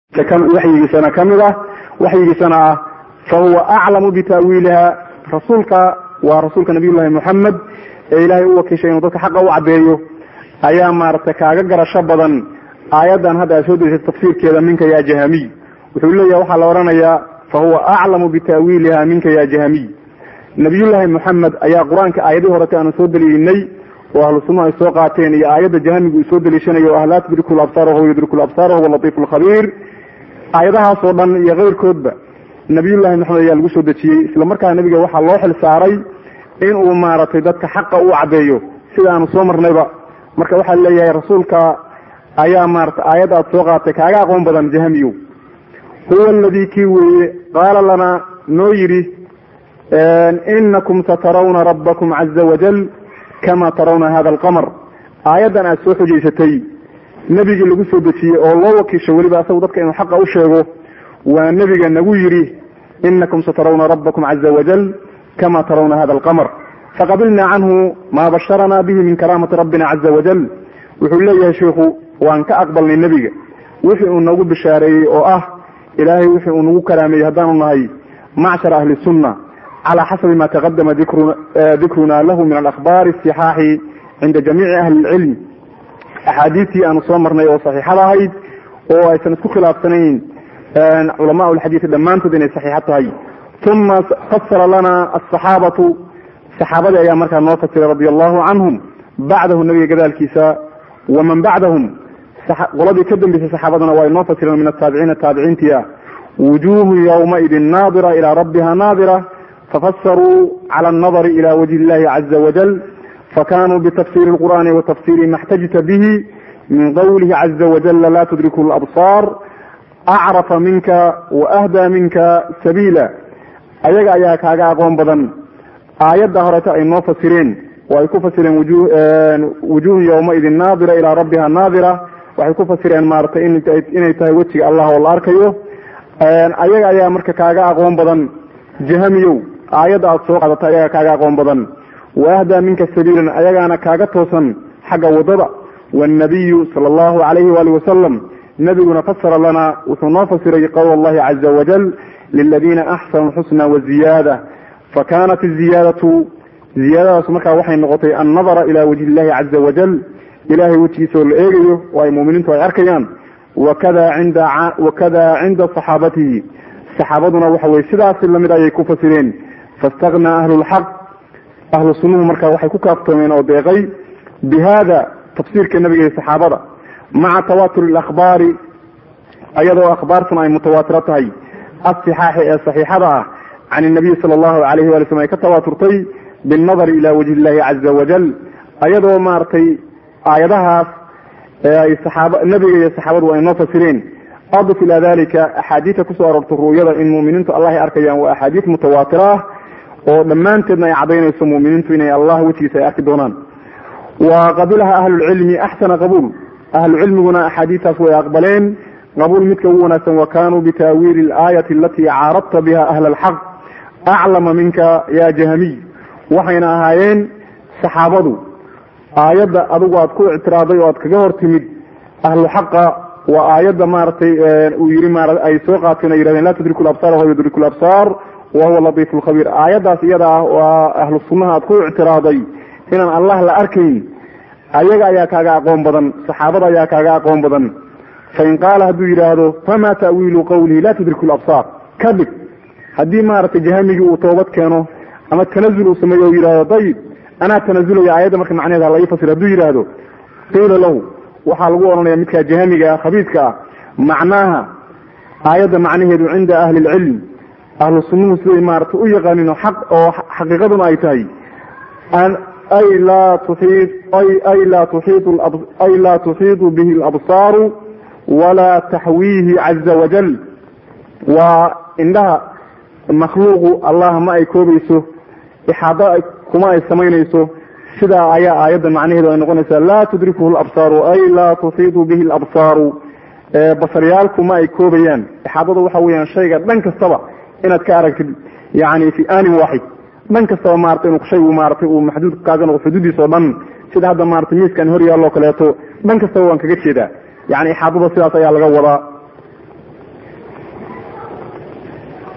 waxyigiisana ka mid ah waxyigiisana ah fahuwa aclamu bitaawiiliha rasuulka waa rasuulka nabiy llahi moxamed ee ilaahay u wakiishay inuu dadka xaqa u cadeeyo ayaa maaragtay kaaga garasho badan aayaddan hadda aad soo derisay tafsiirkeeda minka ya jahamiy wuxuu leeyahay waxaa la odhanayaa fahuwa aclamu bitaawiiliha minka ya jahamiy nabiyullaahi moxamed ayaa qur-aanka aayadihii horete aanu soo daliilinay oo ahlu sunna ay soo qaateen iyo aayadda jahamigu uu soo daliishanayo o ah laa tudriku labsaar wahuwa yudriku labsaar wahuwa latiifu lkhabiir aayadahaas oo dhan iyo keyrkoodba nabiyullahi maxamed ayaa lagu soo dejiyey isla markaa nabiga waxaa loo xil saaray in uu maaragtay dadka xaqa u cadeeyo sida aanu soo marnayba marka waxaa leeyahay rasuulka ayaa maarata aayadda aad soo qaatay kaaga aqoon badan jahamiyow huwa aladii kii weeye qaala lana noo yidhi inakum satarawna rabbakum caza wajal kama tarawna hada alqamar aayaddan aad soo xujaysatay nebigii lagu soo dejiyey oo loo wakiisho weliba asagu dadka inuu xaqa u sheego waa nebiga nagu yidhi inakum satarawna rabbakum caza wajal kama tarawna hada alqamar faqabilna canhu maa basharana bihi min karaamati rabbina caza wajal wuxuu leeyahay sheikhu waan ka aqbalnay nebiga wixii uu nagu bishaareeyey oo ah ilaahay wixii uu nagu karaameeyey haddaanu nahay macshar ahli sunna calى xasabi ma taqadama dikruna lahu min alakhbaari asixaaxi cinda jamiici ahli اlcilm axaadiistii aanu soo marnay oo saxiixada ahayd oo aysan isku khilaafsanayn culama lxadiisi dhammaantood inay saxiixo tahay uma fasara lana asaxaabatu saxaabadii ayaa markaa noo fasiray radi allahu canhum bacdahu nabiga gadaalkiisa waman bacdahum qoladii ka dambeysay saxaabadana waa inoo fasireen min ataabiciina taabiciintii ah wujuhu ywmaidin naadira ilى rabbiha naadira fafasaruu clى الnadri ilى wajhi اllahi caza wajal fakanuu bitafsiri اlqur'ani watafsiri ma اxtajta bihi min qawlihi caza wajala la tudriku اlabصar acrafa minka waahda minka sabiila ayaga ayaa kaaga aqoon badan aayadda horeeta ay noo fasireen oo ay ku fasireen wujuhu ywmaidin naadira ilى rabbiha naadira waxay ku fasireen maaratay inay tahay wejiga allah oo la arkayo ayaga ayaa marka kaaga aqoon badan jahamiyow aayadda aad soo qaadata ayaga kaaga aqoon badan waahdaa minka sabiilan ayagaana kaaga toosan xagga wadada wاnabiyu sala allahu alayhi waali wasalam nabiguna fasara lana wuxuu noo fasiray qowl allahi caza wajal liladiina axsanu xusna waziyaada fakanat iziyaadatu ziyaadadaas markaa waxay noqotay annadara ila wajhi illahi caza wajal ilahay wejigiisa oo la eegayo oo ay muminiintu ay arkayaan wakada inda wakada cinda saxaabatihi saxaabaduna waxa weye sidaasi lamid ayay ku fasireen faاstaknaa ahlu lxaq ahlu sunnuhu marka waxay ku kaaftoomeen oo deeqay bi hada tafsiirka nabiga iyo saxaabada maca tawatur اlakhbaari ayadoo akhbaartuna ay mutawaatiro tahay asixaaxi ee saxiixada ah can الnabiy sala allahu alayhi wali slm ay ka tawaaturtay biاnnadari ila wajhi illahi caza wajal ayadoo maaragtay aayadahaas ay saxaab nabiga iyo saxaabadu ay noo fasireen adif ila dalika axaadiida kusoo aroortay ru'yada in muminiintu allah ay arkayaan waa axaadiis mutawaatira ah oo dhammaanteedna ay cadaynayso muminiintu inay allah wejigiisa ay arki doonaan wa qabilaha ahlulcilmi axsana qabuul ahlucilmiguna axaadiistaas way aqbaleen qabuul midka ugu wanaagsan wa kanuu bitaawiili alaayati alatii caaradta biha ahla alxaq aclama minka ya jahamiy waxayna ahaayeen saxaabadu aayadda adigu aad ku ictiraaday oo aad kaga hor timid ahlu xaqa waa aayadda maaragtay uu yii ma ay soo qaateen ay yihahdeen la tudriku labsar wahuwa yudriku labsar wahuwa latiif lkhabiir aayaddaas iyada ah waa ahlu sunnaha aad ku ictiraaday inaan allah la arkayn ayaga ayaa kaaga aqoon badan saxaabada ayaa kaaga aqoon badan fain qaala hadduu yidhaahdo fama ta'wiilu qawlihi la tudriku labsar ka dhig haddii maaragtay jahamigii uu toobad keeno ama tanazul uu sameeyo o yidhahdo dayib anaa tanazulaya aayadda marka macneheed hala ii fasir hadduu yidhaahdo qiila lahu waxaa lagu odhanaya midkaa jahamiga ah khabiidka ah macnaaha aayadda macnaheedu cinda ahli lcilm ahlu sunnuhu siday maaragtay u yaqaanin xaq oo xaqiiqaduna ay tahay ay laa tuxiit ay laa tuxiitu ay laa tuxiitu bihi alabsaaru walaa taxwiihi caza wajal waa indhaha makhluuqu allah ma ay koobayso ixaado kuma ay samaynayso sidaa ayaa aayadda macnaheedu ay noqonaysaa laa tudrikuhu labsaaru ay laa tuxiitu bihi labsaaru basaryaalku ma ay koobayaan ixaadada waxa weyaan shayga dhan kastaba inaad ka aragtid yani fi anin waaxid dhan kastaba maarata inu shaygu maaratay uu maxduud kaaga noqo xuduudiis oo dhan sida hadda maarata miiskan hor yaalloo kaleeto dhan kastaba waan kaga jeedaa yani ixaadada sidaas ayaa laga wadaa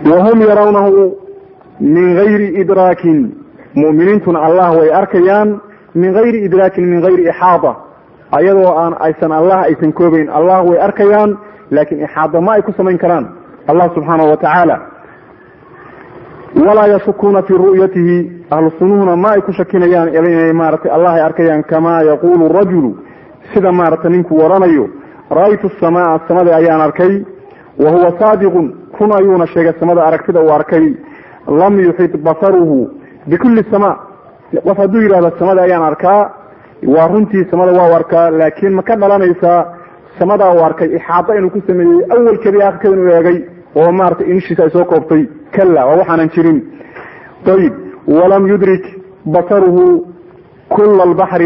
wahum yarawnahu min gayri idraakin mu'miniintuna allah way arkayaan min gayri idraakin min gayri ixaada ayadoo aan aysan allah aysan koobayn allah way arkayaan laakiin ixaada ma ay ku samayn karaan allah subxaanahu wa tacaala walaa yashukuuna fii ru'yatihi ahlu sunnuhuna ma ay ku shakinayaan inay maaratay allah ay arkayaan kamaa yaquulu rajulu sida maarata ninkuu odhanayo ra'aytu samaa samada ayaan arkay wa huwa saadiqun run ayuuna sheegay samada aragtida uu arkay lam yuxid basaruhu bikulli samaa qof hadduu yidhahdo samada ayaan arkaa waa runtii samada waa arkaa laakiin ma ka dhalanaysaa samadaa uu arkay ixaada inuu ku sameeyey awalkeedii akhirkeeda inuu eegay oo maarata inishiisa ay soo koobtay kala waa waxaanan jirin ayib walam yudrik basaruhu kula albaxri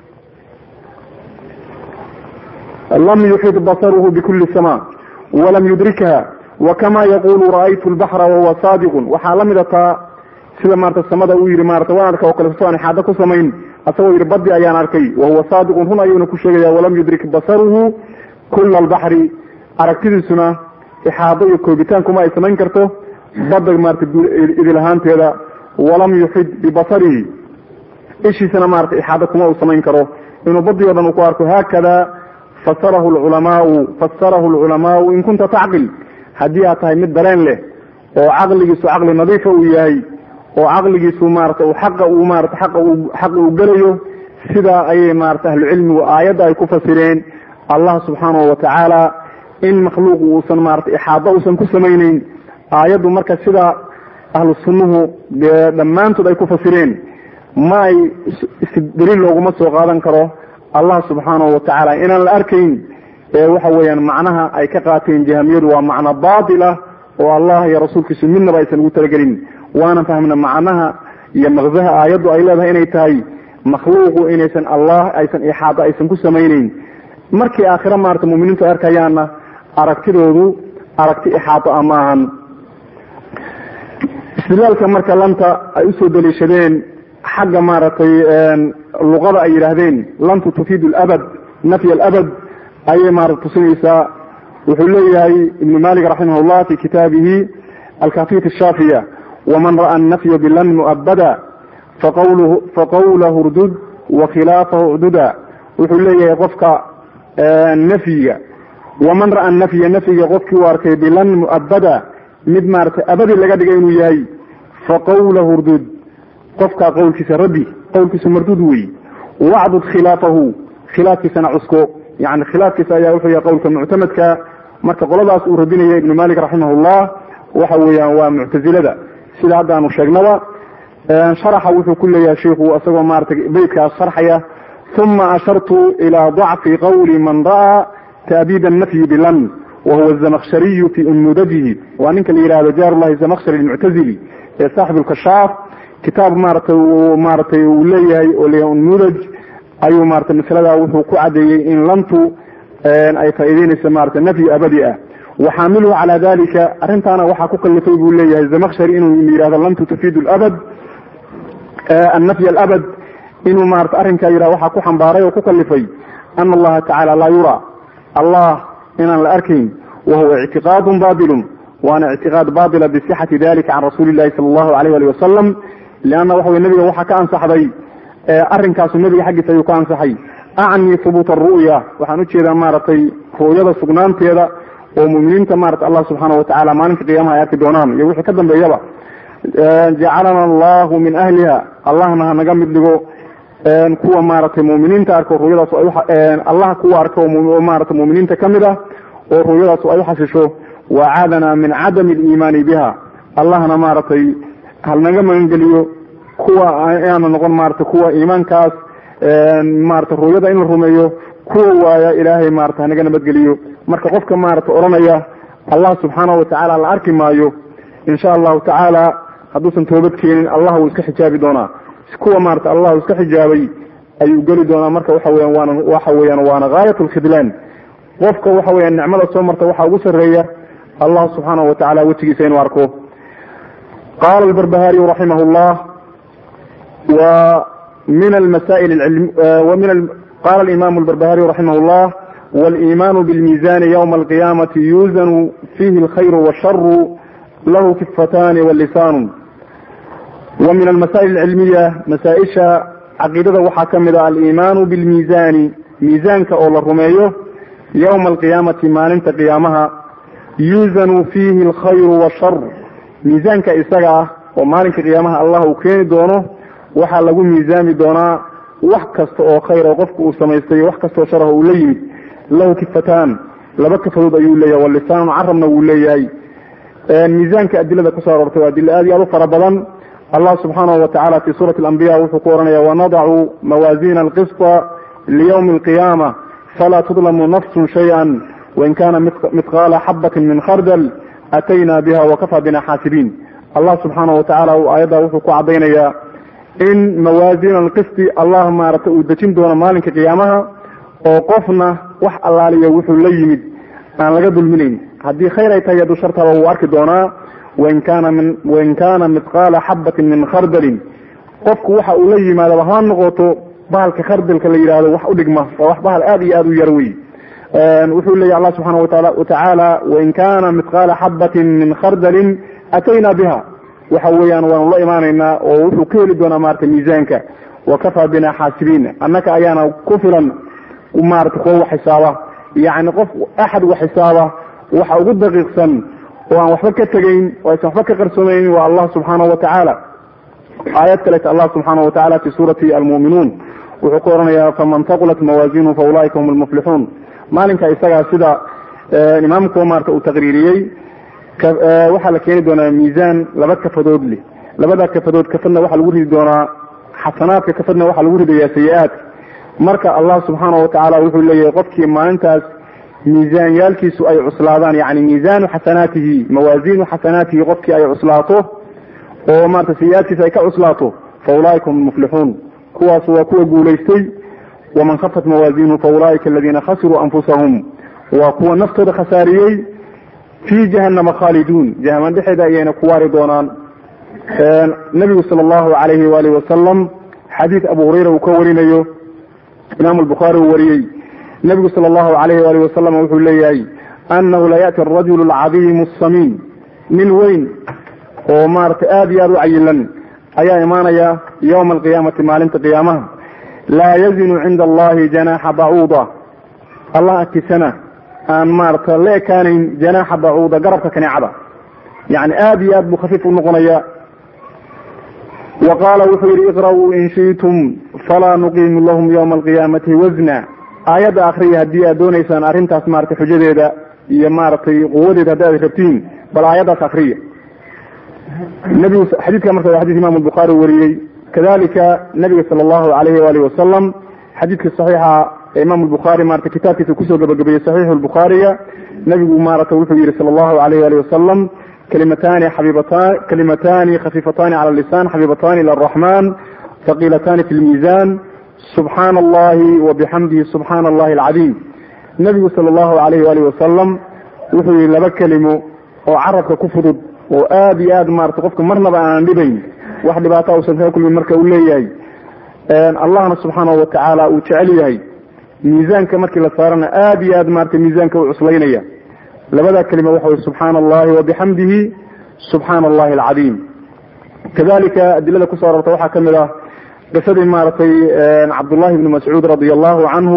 lam yuxid basaruhu bikuli sama walam yudrikha wakama yaqulu ra'aytu lbaxra wahuwa saadiqun waxaa la mida taa sida maarata samada uu yihi maarata waan arka oo kale soo aan ixaado ku samayn asagoo yihi badi ayaan arkay wahuwa saadiqun run ayuuna ku sheegaya walam yudrik basaruhu kula albaxri aragtidiisuna ixaado iyo koobitaankuma ay samayn karto badda maarata idil ahaanteeda walam yuxid bibasarihi ishiisana maarata ixaado kuma uu samayn karo inuu badii o dhan uu ku arko haakada fasarahu lculamaau fasarahu lculamaau in kunta tacqil haddii aad tahay mid dareen leh oo caqligiisu caqli nadiifa uu yahay oo caqligiisu maarata uu xaqa uu maarata xaqa uu xaqa uu gelayo sidaa ayay maarata ahlucilmigu aayadda ay ku fasireen allah subxaanahu watacaala in makhluuqu uusan maarata ixaado uusan ku samayneyn aayaddu marka sida ahlu sunnuhu dee dhammaantood ay ku fasireen ma ay daliil looguma soo qaadan karo allah subxaanahu watacaala inaan la arkayn ee waxa weeyaan macnaha ay ka qaateen jahamiyadu waa macno baatila oo allah iyo rasuulkiisu midnaba aysan ugu talagelin waana fahmna macnaha iyo maqsaha aayaddu ay leedahay inay tahay makhluuqu inaysan allah aysan ixaado aysan ku samayneyn markii aakhira maarata muminiintu ay arkayaanna aragtidoodu aragti ixaado a maahan istidlaalka marka lanta ay usoo daliishadeen xagga maaragtay luqada ay yidhaahdeen lantu tufiidu labad nafy alabad ayay maarata tusinaysaa wuxuu leeyahay ibnu malik raximah llah fi kitaabihi alkafiyat shaafiya waman ra'a nafya bilan muabada faqawlahu urdud wakhilaafahu cduda wuxuu leeyahay qofka nafyiga waman ra'a nafya nafyiga qofkii u arkay bilan muabada mid maarata abadi laga dhigay inuu yahay faqawlahu urdud qofkaa qowlkiisa rabbi qowlkiisa marduud wey wacdud khilaafahu khilaafkiisana cusko yani khilaafkiisa ayaa wuxuu yahay qowlka muctamadka marka qoladaas uu radinaya ibnu malik raximahullah waxa weeyaan waa muctazilada sida hadda aanu sheegnaba sharaxa wuxuu ku leeyahay shiku isagoo maarata beytkaas sharxaya uma ashartu ilaa dacfi qawli man ra'aa taabid nafyi bilan wahuwa zamakshariyu fi unmudajihi waa ninka la yihahdo jarullahi zamakshari almuctazili ee saaxib lkashaaf kitaab maarata maaratay uu leeyahay oo leeyahay unmudaj ayuu maarata masalada wuxuu ku cadeeyey in lantu ay faa'iideynaysa maarata nafyi abadi ah waxaamiluhu calaa dalika arrintaana waxaa ku kalifay buu leeyahay zamakshari inuu yihahdo lantu tufiidu labad annafy alabad inuu maarata arrinkaa yidhah waxaa ku xambaaray oo ku kalifay ana allaha tacala laa yura allah inaan la arkayn wahuwa ictiqaadun batilun waana ictiqaad batila bisixati dalika can rasuuli llahi sala allahu alayh ali wasalam leanna waxa wey nabiga waxaa ka ansaxday arrinkaasu nabiga xaggiisa ayuu ka ansaxay acni hubuuta aru'ya waxaan ujeedaa maaragtay ru'yada sugnaanteeda oo muminiinta maarata allah subxaana watacaala maalinka qiyaamaha ay arki doonaan iyo wixii ka dambeeyaba jacalana allahu min ahliha allahna hanaga mid dhigo kuwa maaragtay muminiinta arko ru'yadaas allah kuwa arko oo maarata muminiinta kamid ah oo ru'yadaas ay uxasisho wacaadana min cadami aliimaani biha allahna maaragtay halnaga magangeliyo kuwa inaana noqon maarata kuwa iimaankaas maarata ru'yada in la rumeeyo kuwa waaya ilaahay maarata hanaga nabadgeliyo marka qofka maarata odhanaya allah subxaanahu watacaala la arki maayo insha allahu tacaala hadduusan toobad keenin allah wuu iska xijaabi doonaa kuwa maarata allah iska xijaabay ayuu geli doonaa marka waxa weyan waana waxa weeyaan waana gaayat lkhidlaan qofka waxa weyan nicmada soo marta waxaa ugu sarreeya allah subxaanahu watacaala wejigiisa inuu arko qala albarbahariyu raximah llah wa min almasail min qala alimamu albarbahariyu raximah llah waliimanu bilmizani ywma alqiyamati yuzanu fihi alkhayru washaru lahu kifatani walisaanu wa min almasaa'il alcilmiya masaa-isha caqiidada waxaa ka mid a aliimaanu bilmiisaani miisaanka oo la rumeeyo yowma alqiyaamati maalinta qiyaamaha yuuzanu fiihi alkhayru washar miisaanka isaga ah oo maalinka qiyaamaha allah uu keeni doono waxaa lagu miisaami doonaa wax kasta oo khayr oo qofku uu samaystay wax kastaoo sharaha uu la yimid lahu kifataan laba kafadood ayuu leeyahay walisaanu carabna wuu leeyahay miisaanka adilada kusoo aroortay waa adilo aad iyo aad u fara badan allah subxaanahu watacala fi suurati alambiya wuxuu ku ohanaya wanadacu mawaazina alqisطa liyawmi alqiyaama falaa tudlamu nafsun shayئa wain kana mithqaala xabatin min khardal atayna biha wakafaa bina xaasibiin allah subxaanahu watacala aayadda wuxuu ku cadaynayaa in mawaazin alqisti allah maaragtay uu dejin doono maalinka qiyaamaha oo qofna wax allaaliya wuxuu la yimid aan laga dulminayn haddii khayr ay tahay hadduu shartaba wuu arki doonaa wain kaana min wain kaana mithqaala xabatin min khardalin qofku waxa uu la yimaadaba ha noqoto bahalka khardalka la yidhahdo wax u dhigma waa wax bahal aad iyo aad u yar wey wuxuu leeyahy allah subxaana watacaala wain kaana mithqaala xabatin min khardalin atayna biha waxa weeyaan waanu la imaanaynaa oo wuxuu ka heli doonaa maarata miisaanka wakafaa bina xaasibiin annaka ayaana ku filan maarata kuwa wax xisaaba yacni qof axad wax xisaaba waxa ugu daqiiqsan oo aan waxba ka tegayn oo aysan waxba ka qarsoomaynin waa allah subxaanahu watacaala aayad kaleeta allah subxaanahu watacala fi suurati almu'minuun wuxuu ku oranayaa faman taqulat mawaazinuhu fa ulaa'ika hum almuflixuun maalinka isagaa sida imaamku maarata uu taqriiriyey waxaa la keeni doonaa miisaan laba kafadood leh labada kafadood kafadna waxaa lagu ridi doonaa xasanaadka kafadna waxaa lagu ridayaa sayi-aadka marka allah subxaana watacaala wuxuu leeyahay qofkii maalintaas miisaanyaalkiisu ay cuslaadaan yani miisaanu xasanaatihi mawaasiinu xasanaatihi qofkii ay cuslaato oo maarata sayi-aadkiisa ay ka cuslaato fa ulaaika hum muflixuun kuwaas waa kuwa guulaystay waman khafat mawaazinuhu fa ulaaika aladiina khasiruu anfusahum waa kuwa naftooda khasaariyey fi jahanama khaaliduun jahanama dhexeeda ayayna ku waari doonaan nabigu sala allahu alayhi waalihi wasalam xadiid abu hurayra uu ka warinayo imaamu albukhaari uu wariyey nabigu sala allahu alayhi waalihi wasalam wuxuu leeyahay annahu la ya'ti arajulu alcadiimu asamiin nin weyn oo maaragtay aada iyo aada u cayilan ayaa imaanaya yowma alqiyaamati maalinta qiyaamaha laa yazinu cinda allahi janaaxa bacuuda allah agtiisana aan maarata la ekaanayn janaaxa bacuuda garabka kaneecada yani aada iyo aad buu khafiif u noqonaya wa qaala wuxuu yihi iqra'uu in shi'tum falaa nuqiimu lahum yowma alqiyaamati wasna aayadda akriya haddii aad doonaysaan arrintaas maratay xujadeeda iyo maaragtay quwadeeda haddi aad rabtiin bal aayaddaas akriya nabigu xadiidka marka waa xadis imam albukhaari wariyey kadalika nabiga sala allahu alayhi waalihi wasalam xadiidka saxiixa imam albukhaari marata kitaabkiisa kusoo gabagabeeyey saxiixu lbukhaariga nabigu maarata wuxuu yihi sala allahu alayh ali wasalam kalimatani xabibatan kalimatani khafiifatani cala lisan xabiibatani ila araxman haqilatani fi lmiizan subxaana allahi wabixamdihi subxaana allahi alcadiim nabigu sala allahu alayh walihi wasalam wuxuu yihi laba kelimo oo carabka ku fudud oo aada iyo aad maarata qofka marnaba aanan dhibayn wax dhibaata uusan kaga kulmin marka uu leeyahay allahna subxaanahu watacaala uu jecel yahay miisaanka markii la saarana aada iyo aad maarata miisaanka u cuslaynaya labada kelima waxa wey subxaana allahi wabixamdihi subxaana allahi alcadiim kadalika adilada kusoo arorta waxaa ka mid ah qisadii maaragtay cabdullahi ibni mascuud radia allahu canhu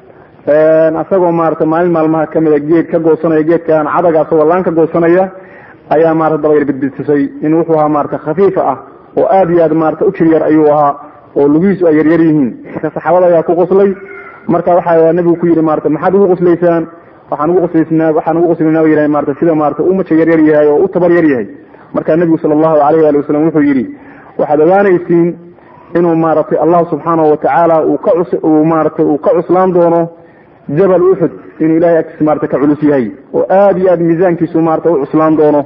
isagoo maarata maalin maalmaha kamida geed ka goosanaya geedkan cadaga asagoo laan ka goosanaya ayaa maarata dabayr bidbidisay in wuxuu ahaa maarata khafiifa ah oo aada iyo aad maarata u jiryar ayuu ahaa oo lugihiisu ay yaryar yihiin marka saxaabada ayaa ku qoslay marka waxaa nabigu ku yihi maarata maxaad ugu qoslaysaan waxaan ugu qoslaysaa waxaan ugu qoslayna yidhahay maarata sida maarata u maja yaryar yahay oo u tabar yar yahay marka nebigu sala allahu alayh ali wasalam wuxuu yidhi waxaad ogaanaysiin inuu maaragtay allah subxaanahu watacaala uu ka cus uu maaragtay uu ka cuslaan doono jabal uxud inuu ilahay agtiisa maarata ka culus yahay oo aada iyo aad miisaankiisu maarata u cuslaan doono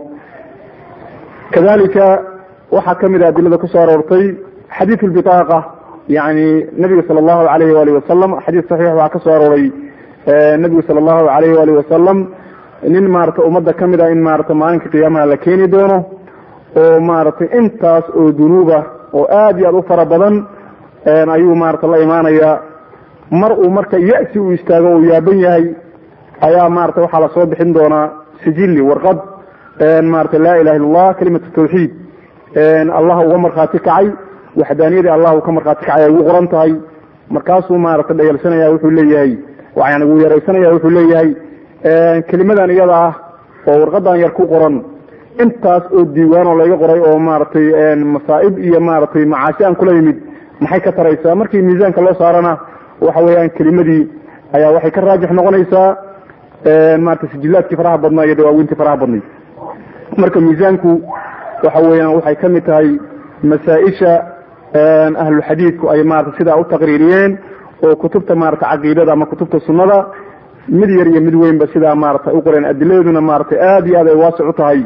kadalika waxaa kamid a adilada kusoo aroortay xadiid lbitaaqa yani nabiga sala allahu alayhi waalihi wasalam xadiis saxiix waxaa ka soo arooray nabigu sala allahu alayhi waalihi wasalam nin maarata ummadda kamid a in maarata maalinka qiyaamaha la keeni doono oo maaragtay intaas oo dunuuba oo aada iyo aad u fara badan ayuu maarata la imaanaya mar uu marka ya-si uu istaago uu yaaban yahay ayaa maarata waxaa lasoo bixin doonaa sijilli warqad maarata laa ilaha illa allah kalimatu tawxiid allah uga markhaati kacay waxdaaniyadii allah uu ka markhaati kacay ay ugu qoran tahay markaasuu maarata dhayalsanaya wuxuu leeyahay yani wuu yaraysanaya wuxuu leeyahay kelimadan iyada ah oo warqadan yar ku qoran intaas oo diiwaan oo layga qoray oo maaragtay masaa'ib iyo maaragtay macaasi aan kula yimid maxay ka taraysaa markii miisaanka loo saarana waxa weeyaan kelimadii ayaa waxay ka raajix noqonaysaa maarata sijilaadkii faraha badnaa iyo dawaaweyntii faraha badnay marka miisaanku waxa weeyaan waxay ka mid tahay masaa-isha ahluxadiidku ay maarata sidaa u taqriiriyeen oo kutubta maarata caqiidada ama kutubta sunnada mid yar iyo mid weynba sidaa maarata u qoreen adiladeeduna maarata aad iyo aad ay waasic u tahay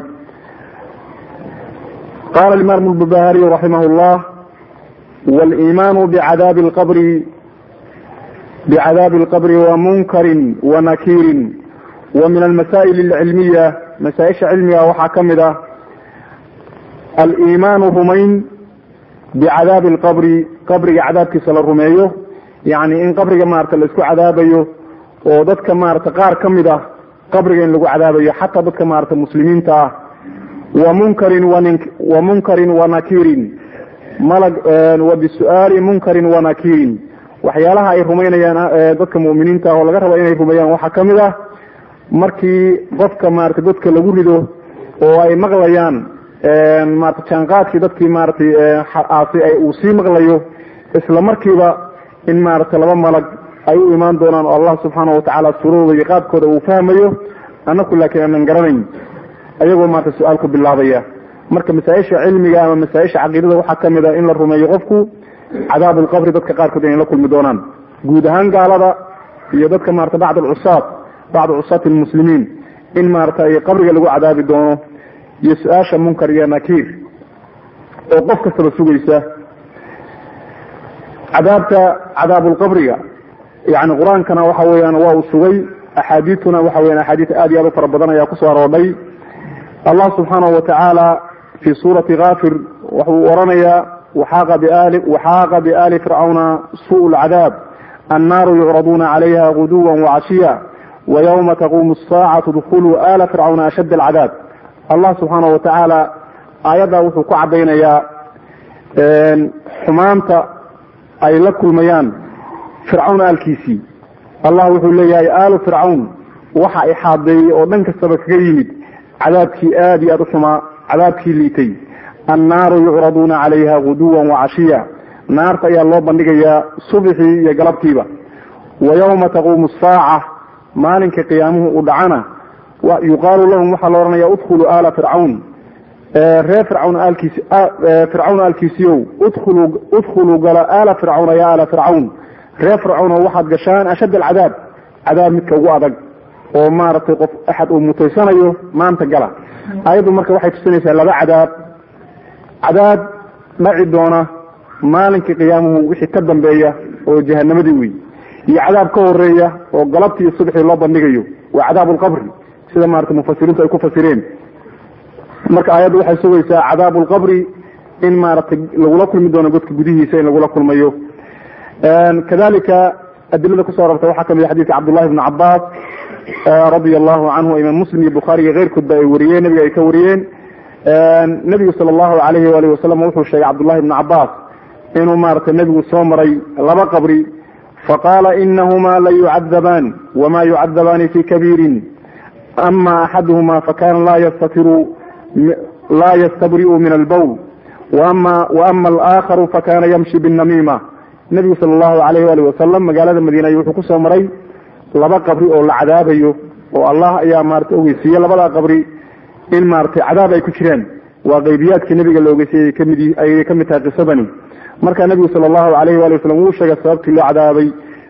qala imam lbubahariy raximah llah wاliimaanu bicadaabi lqabri bicadaabi اlqabri wamunkarin wanakiirin wa min almasaa'il اlcilmiya masaaisha cilmiga waxaa ka mid ah aliimaanu rumayn bicadaabi اlqabri qabriga cadaabkiisa la rumeeyo yani in qabriga maarata la isku cadaabayo oo dadka maarata qaar ka mid ah qabriga in lagu cadaabayo xataa dadka maarata muslimiinta ah wa munkarin wa munkarin wanakiirin malag wa bisu'aali munkarin wanakiirin waxyaalaha ay rumaynayaan dadka mu'miniinta ah oo laga raba inay rumeeyaan waxaa ka mid ah markii qofka maarata dadka lagu rido oo ay maqlayaan maarata jaanqaadkii dadkii maaratay aasi uu sii maqlayo isla markiiba in maarata laba malag ay u imaan doonaan oo allah subxaana watacaala suuradooda iyo qaabkooda uu fahmayo anaku laakiin aanan garanayn ayagoo maarata su-aal ku bilaabaya marka masaa-isha cilmiga ama masaa-isha caqiidada waxaa ka mid a in la rumeeyo qofku cadaab alqabri dadka qaarkood inay la kulmi doonaan guud ahaan gaalada iyo dadka maarata bacd alcusaat bacd cusaati almuslimiin in maarata ay qabriga lagu cadaabi doono iyo su-aasha munkar iyo nakiir oo qof kastaba sugaysa cadaabta cadaabulqabriga yani qur-aankana waxa weeyaan waa uu sugay axaadiituna waxa weyan axaadiis aad iyo aad u fara badan ayaa kusoo aroodhay allah subxaanahu watacaala fi suurati kafir wuxuu oranayaa waxaaqa biali fircawna suu lcadaab annaaru yucraduuna calayha guduwa wacashiya waywma taquumu asaacatu dkuluu ala fircawna ashadd alcadaab allah subxaanahu watacaala aayaddaa wuxuu ku cadaynayaa xumaanta ay la kulmayaan fircawn aalkiisii allah wuxuu leeyahay aalu fircawn waxa ixaadeeyey oo dhan kastaba kaga yimid cadaabkii aad iyo aad u xumaa cadaabkii liitay annaaru yucraduuna calayha guduwan wacashiya naarta ayaa loo bandhigayaa subxii iyo galabtiiba wa yawma taquumu asaaca maalinka qiyaamuhu uu dhacana yuqaalu lahum waxaa la odhanaya udkhuluu aala fircawn reer fircawn aalkiisi fircawn aalkiisiiow udkhuluu udkhuluu gala aala fircawna ya aala fircawn reer fircawn oo waxaad gashaan ashadd alcadaab cadaab midka ugu adag oo maaragtay qof axad uu mutaysanayo maanta gala ayaddu marka waxay tusinaysaa laba cadaab cadaab dhaci doona maalinkii qiyaamuhu wixii ka dambeeya oo jahanamadii wey iyo cadaab ka horeeya oo galabtii iyo subxii loo bandhigayo waa cadaab lqabri sida maarata mufasiriintu ay ku fasireen marka aayaddu waxay sugaysaa cadaab lqabri in maaragtay lagula kulmi doono godka gudihiisa in lagula kulmayo kadalika adilada kusoo arortay waxaa kamid xadidka cabdullahi bni cabaas radia allahu canhu imaam muslim iyo bukhaari iyo keyrkoodba ay wariyeen nabiga ay ka wariyeen nebigu sala allahu alayhi waalihi wasalam wuxuu sheegay cabdullahi bni cabaas inuu maaragtay nebigu soo maray laba qabri faqaala inahuma la yucadabaan wama yucadabaani fi kabiirin ama axaduhuma fakana la yastatiru la yastabri'u min albowl ama waama alakharu fakana yamshi binnamiima nebigu sala allahu alayh waalih wasalam magaalada madiina ayuu wuxuu kusoo maray laba qabri oo la cadaabayo oo allah ayaa maarata ogeysiiye labada qabri in maaratay cadaab ay ku jiraan waa qaybiyaadkii nebiga la ogeysiyay kamid ayay kamid tahay qisadani marka nebigu sala allahu alayh waali wasalam wuu sheegay sababtii loo cadaabay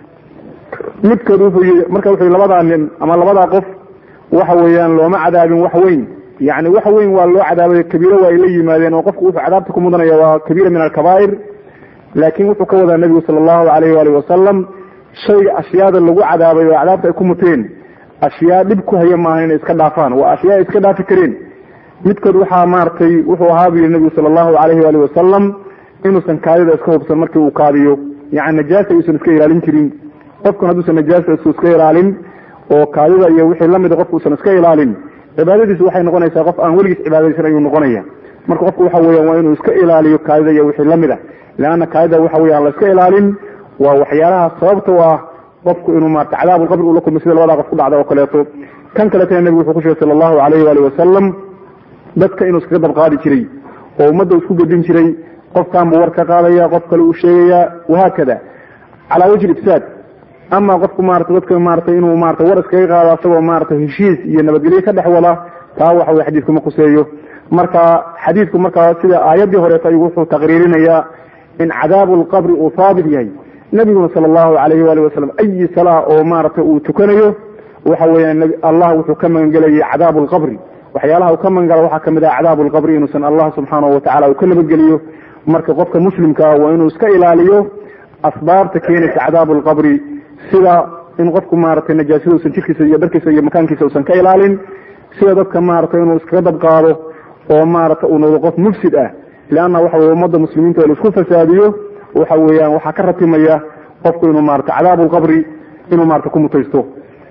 midkood wuxuu yii marka wuxuu yii labadaa nin ama labadaa qof waxa weeyaan looma cadaabin wax weyn yani wax weyn waa loo cadaabay kabiiro waa ay la yimaadeen oo qofku wuxuu cadaabta ku mudanaya waa kabiira min alkabaa'ir laakin wuxuu ka wadaa nebigu sala allahu alayh waali wasalam shayga ashyaada lagu cadaabay oo cadaabta ay ku muteen ashyaa dhib ku haya maaha inay iska dhaafaan waa ashyaa ay iska dhaafi kareen midkood waxaa maaragtay wuxuu ahaa bu yihi nebigu sala allahu alayhi waali wasalam inuusan kaadida iska hubsan markii uu kaadiyo yani najaasa uusan iska ilaalin jirin qofkan hadduusan najaasa iska ilaalin oo kaadida iyo wixii lamida qofku usan iska ilaalin cibaadadiisu waxay noqonaysaa qof aan weligiis cibaadaysan ayuu noqonaya marka qofku waxa weeyaan waa inuu iska ilaaliyo kaadida iyo wixii lamid ah leanna kaadida waxa weya aan la iska ilaalin waa waxyaalaha sababta u ah qofku inuu maarata cadaabulqabri uu la kulmay sida labadaa qof ku dhacda oo kaleeto kan kaletana nebigu wuxuu ku sheegay sala allahu alayhi waali wasalam dadka inuu iskaga dabqaadi jiray oo ummadda isku gedin jiray qofkan buu war ka qaadaya qof kale uu sheegaya wahaakada calaa wajhi ifsaad ama qofku maarata dadka maarata inuu maarata war iskaga qaado asagoo maarata heshiis iyo nabadgelyo ka dhex wada taa waxa weye xadiidku ma kuseeyo marka xadiidku markaa sida aayaddii horeeto ayuu wuxuu taqriirinayaa in cadaabu lqabri uu haabit yahay nabiguna sala allahu alayhi waali wasalam ayi salaa oo maarata uu tukanayo waxa weeyaan allah wuxuu ka magangelayay cadaabu lqabri waxyaalaha uu ka magangala waxaa kamid ah cadaabu lqabri inuusan allah subxaanahu watacala uu ka nabadgeliyo marka qofka muslimkaa waa inuu iska ilaaliyo asbaabta keenaysa cadaabu lqabri sida in qofku maaragtay najaasada usan jirkiisa iyo dharkiisa iyo makaankiisa usan ka ilaalin sida dadka maaragtay inuu iskaga dabqaado oo maarata uu noqdo qof mufsid ah leanna waxa weye ummadda muslimiinta la isku fasaadiyo waxa weeyaan waxaa ka ratimaya qofku inuu maarata cadaabu lqabri inuu maarata ku mutaysto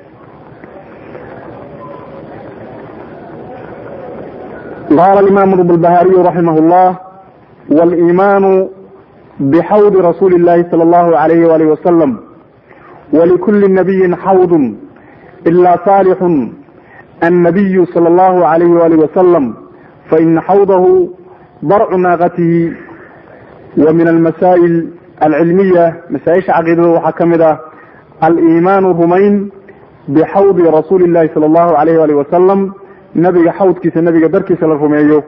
qala imam blbahariyu raximah llah waliimaanu bxawdi rasuuli اllahi salى اllahu alayh walih wasalam wlikuli nabiyi xawd ila saalixu annabiyu salى اllahu alayh walih wasalam faina xawdahu darcu naaqatihi wa min almasaa'il alcilmiya masaaisha caqiidada waxaa ka mid ah aliimaanu rumayn bixawdi rasuuli اllahi salى اllahu alayh walih wasalam nabiga xawdkiisa nabiga darkiisa la rumeeyo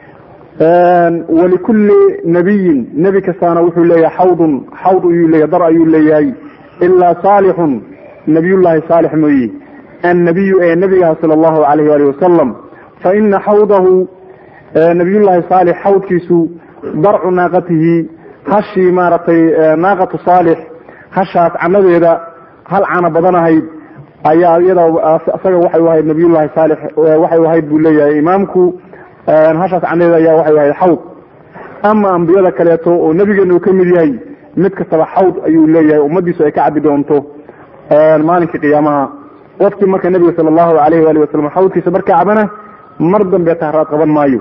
walikulli nabiyin nebi kastaana wuxuu leeyahay xawdun xawd ayuu leeyahay dar ayuu leeyahay ilaa saalixun nabiyullahi saalix mooye annabiyu ee nebigaha sala allahu alayh waalih wasalam fa ina xawdahu nabiyullahi saalix xawdkiisu darcu naaqatihi hashii maaragtay naaqatu saalix hashaas canadeeda hal cana badanahayd ayaa iyada isaga waxay ahayd nabiyullahi saalix waxay ahayd buu leeyahay imaamku hashaas canadeeda ayaa waxay ahayd xawd ama ambiyada kaleeto oo nebigeena uu ka mid yahay mid kastaba xawd ayuu leeyahay ummadiisu ay ka cabi doonto maalinkai qiyaamaha qofkii marka nebiga sala allahu alayh waali wasalam xawdkiisa marka cabana mar dambe tahraad qaban maayo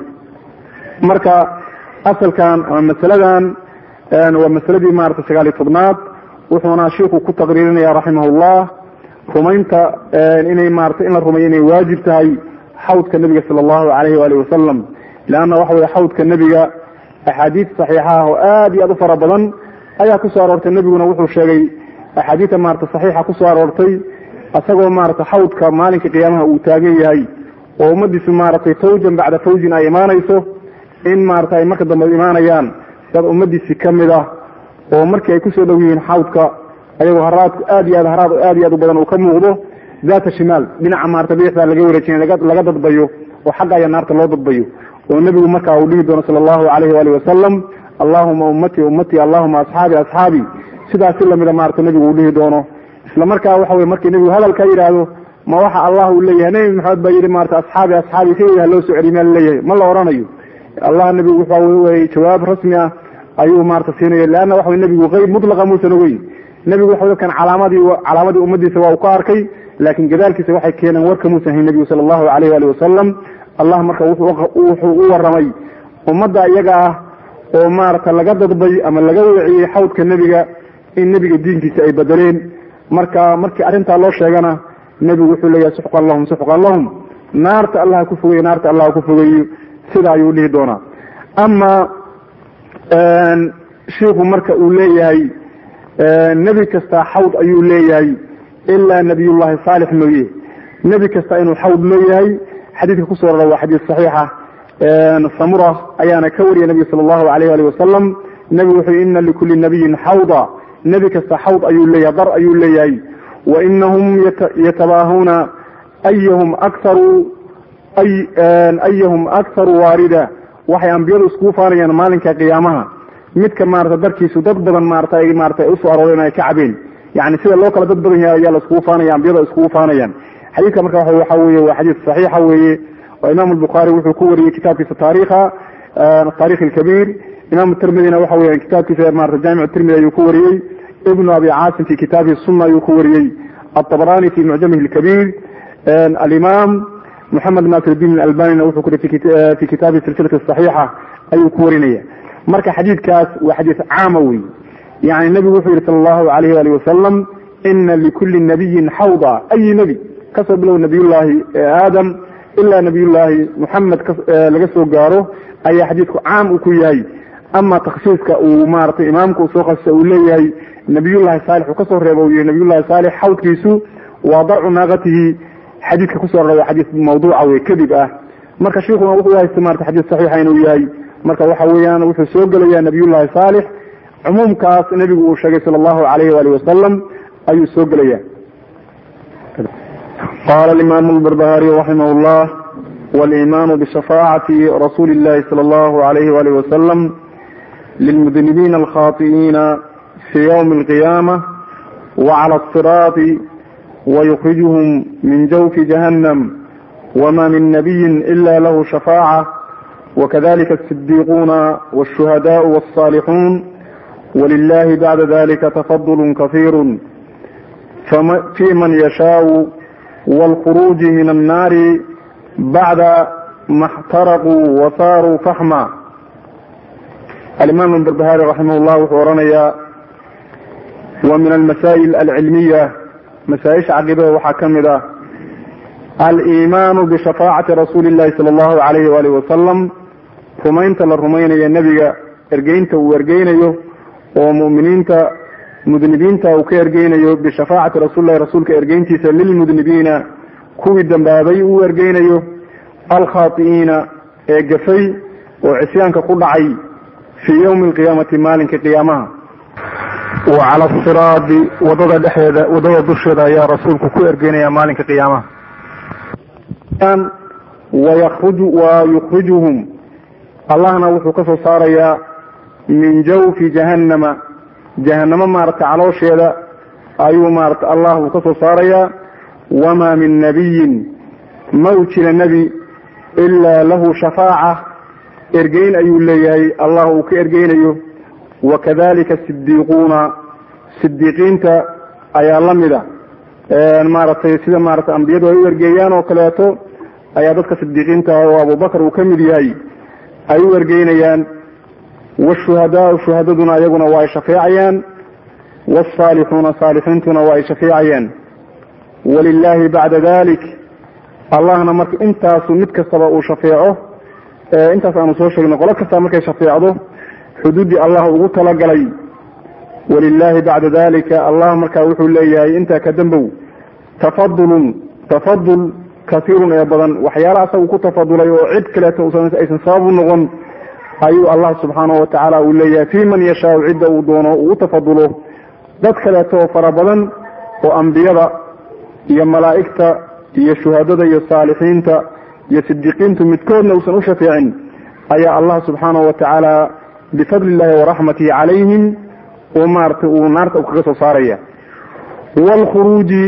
marka asalkan ama masaladan waa masaladii maarata sagaal iyo tobnaad wuxuuna shiiku ku taqriirinaya raximah llah rumaynta inay maarata in la rumeeyo inay waajib tahay xawdka nebiga sala allahu alayh waali wasalam leanna waxa weye xawdka nebiga axaadiis saxiixa ah oo aad iyo aad u fara badan ayaa kusoo aroortay nebiguna wuxuu sheegay axaadiista maarata saxiixa kusoo aroortay isagoo maarata xawdka maalinka qiyaamaha uu taagan yahay oo ummadiisu maaragtay fawjan bacda fawjin ay imaanayso in maarata ay marka dambe imaanayaan dad ummadiisi kamid ah oo markii ay kusoo dhow yihiin xawdka ayagoo haraadku aad iyo aad haraad aad iyo aad u badan uu ka muuqdo daata shimaal dhinaca maarata bidixda laga wareejinay laga dadbayo oo xagga aya naarta loo dadbayo oo nebigu markaa uu dhihi doono sala allahu alayhi waali wasalam allahuma ummatii ummatii allahuma asxaabi asxaabi sidaasi lamida maarata nebigu uu dhihi doono isla markaa waxa wey markii nebigu hadalka yidhaahdo ma waxa allah uu leeyahay nebi maxamed baa yidhi maarata asxaabi asxaabi keliya loo soo celiy maa laleeyahay ma la oranayo allah nebigu wuxuu jawaab rasmi ah ayuu maarata siinaya leanna waxa nebigu qeyb mutlaqa muusan ogeyn nebigu waxa dadkan calaamadii calaamadii ummadiisa waa uu ka arkay laakiin gadaalkiisa waxay keeneen warka muusan hayn nebigu sala allahu alayh waali wasalam allah marka wuxuu u waramay ummadda iyaga ah oo maarata laga dadbay ama laga weeciyey xawdka nebiga in nebiga diinkiisa ay bedeleen marka markii arrintaa loo sheegana nebigu wuxuu leeyahay suxqan lahum suxqan lahum naarta allah ku fogeeyo naarta allah ku fogeeyo sida ayuu dhihi doonaa ama shiiku marka uu leeyahay nebi kasta xawd ayuu leeyahay ilaa nabiyullahi saalix mooye nebi kasta inuu xawd leeyahay xadiidka kusoo rara waa xadiis saxiixa samura ayaana ka wariyay nebiga sala allahu alayh ali wasalam nebigu wuxuu ina likuli nabiyin xawda nebi kasta xawd ayuu leeyahay dar ayuu leeyahay wa inahum yatabaahuuna ayahum akharu ayahum akharu waarida waxay ambiyadu iskugu faanayaan maalinka qiyaamaha midka maarata darkiisu dad badan maarata ay maarata usoo arooreen ay ka cabeen yani sida loo kala dad badan yahay ayaa la iskugu faanaya ambiyada iskugu faanayaan xadiidka marka waxa weye waa xadiis saxiixa weeye oo imam albukhaari wuxuu ku wariyey kitaabkiisa taarikha taarikh alkabiir imam tirmidina waxa weya kitaabkiisa maarata jaamic tirmidi ayuu ku wariyey ibnu abi caasim fi kitaabihi sunna ayuu ku wariyey alطabrani fi mucjamihi اlkabiir alimam moxamed nasirdiin albanina wuxuu kuri fi kitaabi silsilati saxiixa ayuu ku warinaya marka xadiidkaas waa xadiis caama wey yani nebigu wuxuu yihi sala allahu alayh ali wasalam ina likulli nabiyin xawda ayi nebi kasoo bilow nabiyullaahi aadam ilaa nabiyullaahi moxamed laga soo gaaro ayaa xadiidku caam uu ku yahay ama takhsiiska uu maratay imaamka uu soo khasisa uu leeyahay nabiyullahi saalix uu kasoo reebo yihi nabiyullahi saalix xawdkiisu waa darcu naaqatihi xadiidka kusoo rara waa xadiis mawduuca wey kadib ah marka shiikuna wuxuu haysta marata xadiis saxiixa inuu yahay marka waxa weeyaan wuxuu soo gelaya nabiyullahi saalix cumuumkaas nebigu uu sheegay sala allahu alayh wali wasalam ayuu soo gelaya qala imam lbarbahari raximah llah walimaanu bishafaacati rasuuli llahi sala allahu alayh walih wasalam lilmudnibiina alkhati'iina fi ywmi alqiyama wacala asiraati wayukrijuhum min jawfi jahannam wma min nabiyin ila lahu shafaaca wakadalika asidiiquuna wاshuhadaء wالصaalixuun wlilahi bacda dalika tafadul kahiiru fi man yashaau wاlkhuruuji min annaari bacda ma اxtaraquu wasaaruu faxma alimaam barbahari raximah llah wuxuu oranayaa wa min almasaa'il alcilmiya masaaisha caqiidada waxaa ka mid ah alimaanu bishafaacati rasuuli llahi sala allahu alayhi waalih wasalam rumaynta la rumaynayo nebiga ergeynta uu ergeynayo oo mu'miniinta mudnibiinta uu ka ergeynayo bishafaacati rasuulillahi rasuulka ergeyntiisa lilmudnibiina kuwii dambaabay uu ergeynayo alkhaati'iina ee gafay oo cisyaanka ku dhacay fii yowmi alqiyaamati maalinka qiyaamaha wa cala asiraadi wadada dhexeeda wadada dusheeda ayaa rasuulku ku ergeynaya maalinka qiyaamaha wa yukrijuhum allahna wuxuu ka soo saarayaa min jawfi jahannama jahanamo maarata caloosheeda ayuu maarata allah uu ka soo saarayaa wamaa min nabiyin ma u jira nebi ilaa lahu shafaaca ergeyn ayuu leeyahay allah uu ka ergeynayo wakadalika sidiiquuna sidiiqiinta ayaa la mida maaragtay sida maarata ambiyadu ay u ergeeyaan oo kaleeto ayaa dadka sidiiqiinta oo abubakar uu ka mid yahay ay u ergeynayaan washuhadaau shuhadaduna iyaguna waa ay shafeecayaan waalsaalixuuna saalixiintuna waa ay shafeecayaan walilahi bacda dalik allahna marka intaasu mid kastaba uu shafeeco intaas aanu soo sheegno qolo kasta markay shafeecdo xuduuddii allah ugu talagalay walilahi bacda dalika allah markaa wuxuu leeyahay intaa ka dambow tafadulun tafadul kasiirun ee badan waxyaala asagu ku tafadulay oo cid kaleeto aysan sabab u noqon ayuu allah subxaanahu watacaala uu leeyahay fi man yashaau cidda uu doono uu u tafadulo dad kaleeto oo fara badan oo ambiyada iyo malaa'igta iyo shuhadada iyo saalixiinta iyo sidiiqiintu midkoodna uusan u shafeecin ayaa allah subxaanahu watacaala bifadli illahi waraxmatihi calayhim oo maaragtay uu naarta u kaga soo saaraya waalkhuruuji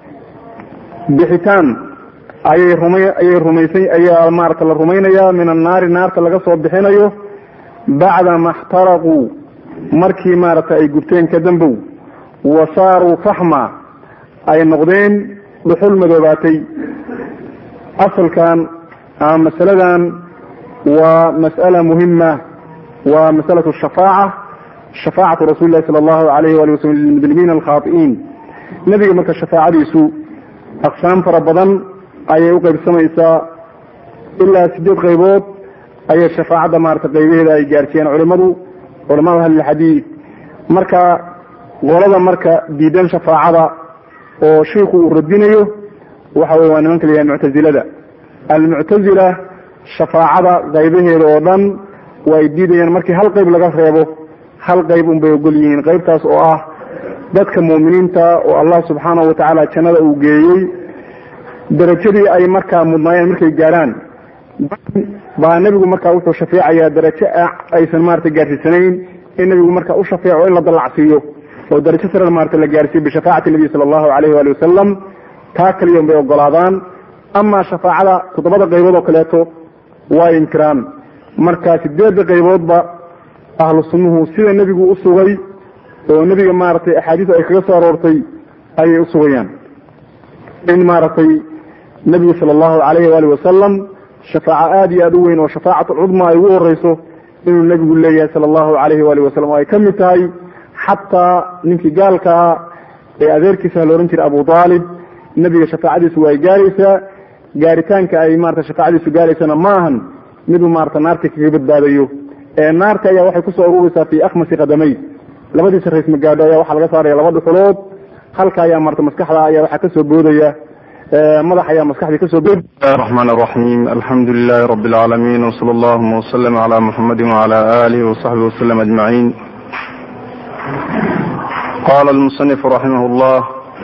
bixitaan ayay ruma ayay rumaysa ayaa maarata la rumaynayaa min annaari naarta laga soo bixinayo bacda ma xtaraquu markii maaragta ay gubteen ka dambow wa saaruu faxma ay noqdeen dhuxul madoobaatay asalkan ama masaladan waa mas'ala muhima waa masalatu shafaaca shafaacatu rasuli lahi sala allahu alayh wali waslm lilmudnimiina alkhaai'iin nebiga marka shafaacadiisu aqsaam fara badan ayay u qaybsamaysaa ilaa sideed qaybood ayay shafaacadda maarata qaybaheeda ay gaarsiiyeen culimadu culamada ahlilxadiid marka qolada marka diidan shafaacada oo shiiku uu radinayo waxa wey waa nimanka la yahay muctazilada almuctazila shafaacada qaybaheeda oo dhan waa ay diidayaan markii hal qayb laga reebo hal qayb unbay ogol yihiin qaybtaas oo ah dadka muuminiinta oo allah subxaanahu watacaala jannada uu geeyey darajadii ay markaa mudnaayeen markay gaarhaan baa nebigu markaa wuxuu shafeecayaa darajo aysan maarata gaarsiisanayn in nebigu markaa u shafeeco in la dallacsiiyo oo darajo sare maarata la gaarsiiyo bishafaacati nabiy sala allahu alayh waali wasalam taa kaliya bay ogolaadaan amaa shafaacada toddobada qaybood oo kaleeto waa inkiraan marka sideedda qayboodba ahlu sunnuhu sida nebigu u sugay oo nebiga maaragtay axaadiis ay kaga soo aroortay ayay u sugayaan in maaragtay nebigu sala allahu alayhi waali wasalam shafaaco aada iyo aada u weyn oo shafaacat alcudma ay ugu horeyso inuu nebigu leeyahay sala allahu alayhi waali wasalam oo ay ka mid tahay xataa ninkii gaalkaa ee adeerkiisa la ohan jiray abu aalib nebiga shafaacadiisu way gaaraysaa gaaritaanka ay marata shafaacadiisu gaaraysana ma ahan miduu maarata naarta kaga badbaadayo ee naarta ayaa waxay kusoo ururaysaa fi akhmasi qadamay labadiisa rays magaadho ayaa waxaa laga saaraya laba dhuxulood halka ayaa marata maskaxda ayaa waxaa kasoo boodaya madax ayaa maskaxdii kasoo bood الرحمن الرحيم الحمد لله رب العالمين وصلى اللهم وسلم على محمد وعلى آله وصحبه وسلم أجمعين قال المصنف رحمه الله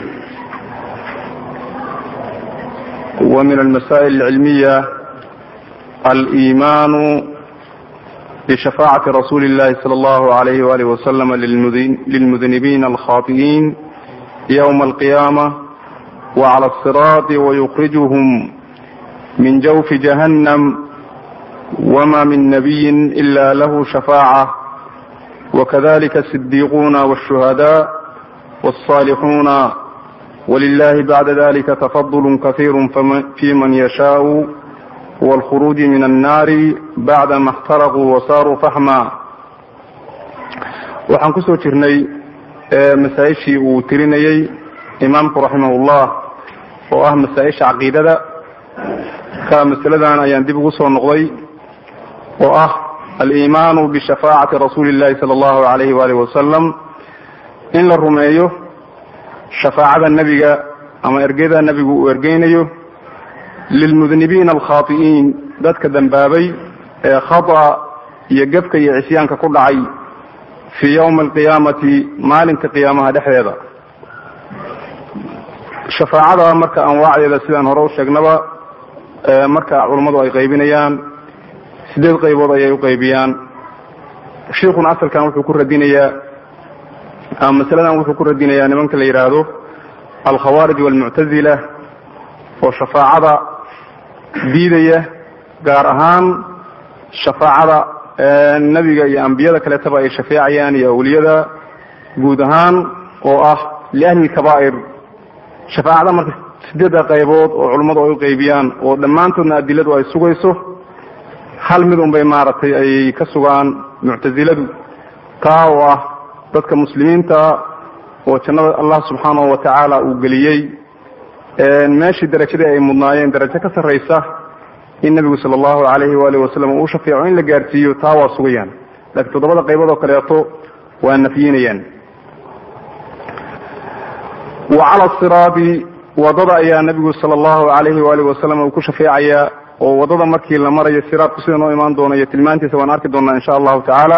ومن المسائل العلمية الإيمان بشفاعة رسول الله صلى الله عليه وآله وسلم للمذنبين الخاطئين يوم القيامة وعلى الصراط ويخرجهم من جوف جهنم وما من نبي إلا له شفاعة وكذلك الصديقون والشهداء والصالحون ولله بعد ذلك تفضل كثير في من يشاء والخروج من النار بعدما احترقوا وصاروا فحما waxaan kusoo jirnay masaa-ishii uu tirinayey imaamku raximahullah oo ah masaa-isha caqiidada ka masaladan ayaan dib ugu soo noqday oo ah aliimaanu bishafaacati rasuuli illahi sala allahu alayhi waalihi wasalam in la rumeeyo shafaacada nebiga ama ergeda nebigu uu ergeynayo lilmudnibiina alkhaati'iin dadka dambaabay ee khata iyo gebka iyo cisyaanka ku dhacay fii yowmi alqiyaamati maalinka qiyaamaha dhexdeeda shafaacada marka anwaacdeeda sidaan hore u sheegnaba marka culammadu ay qaybinayaan sideed qaybood ayay u qaybiyaan shiikuna asalkan wuxuu ku radinayaa ama masaladan wuxuu ku radinayaa nimanka la yidhaahdo alkhawaarij walmuctazila oo shafaacada diidaya gaar ahaan shafaacada nebiga iyo ambiyada kaleetaba ay shafeecayaan iyo awliyada guud ahaan oo ah liahli lkabaa'ir shafaacada marka sideedda qaybood oo culummadu ay u qaybiyaan oo dhammaantoodna adiladu ay sugayso hal mid un bay maaragtay ay ka sugaan muctasiladu taa oo ah dadka muslimiinta oo jannada allah subxaanahu wa tacaala uu geliyey meeshii darajadii ay mudnaayeen darajo ka sarraysa in nebigu sala allahu alayhi waalihi wasalam uu shafeeco in la gaarsiiyo taa waa sugayaan laakiin toddobada qaybood oo kaleeto waa nafyinayaan wa cala siraadi wadada ayaa nebigu sala allahu alayhi waalihi wasalam uu ku shafeecayaa oo wadada markii la marayo siraadku sida noo imaan doono iyo tilmaantiisa waan arki doonaa insha allahu tacaala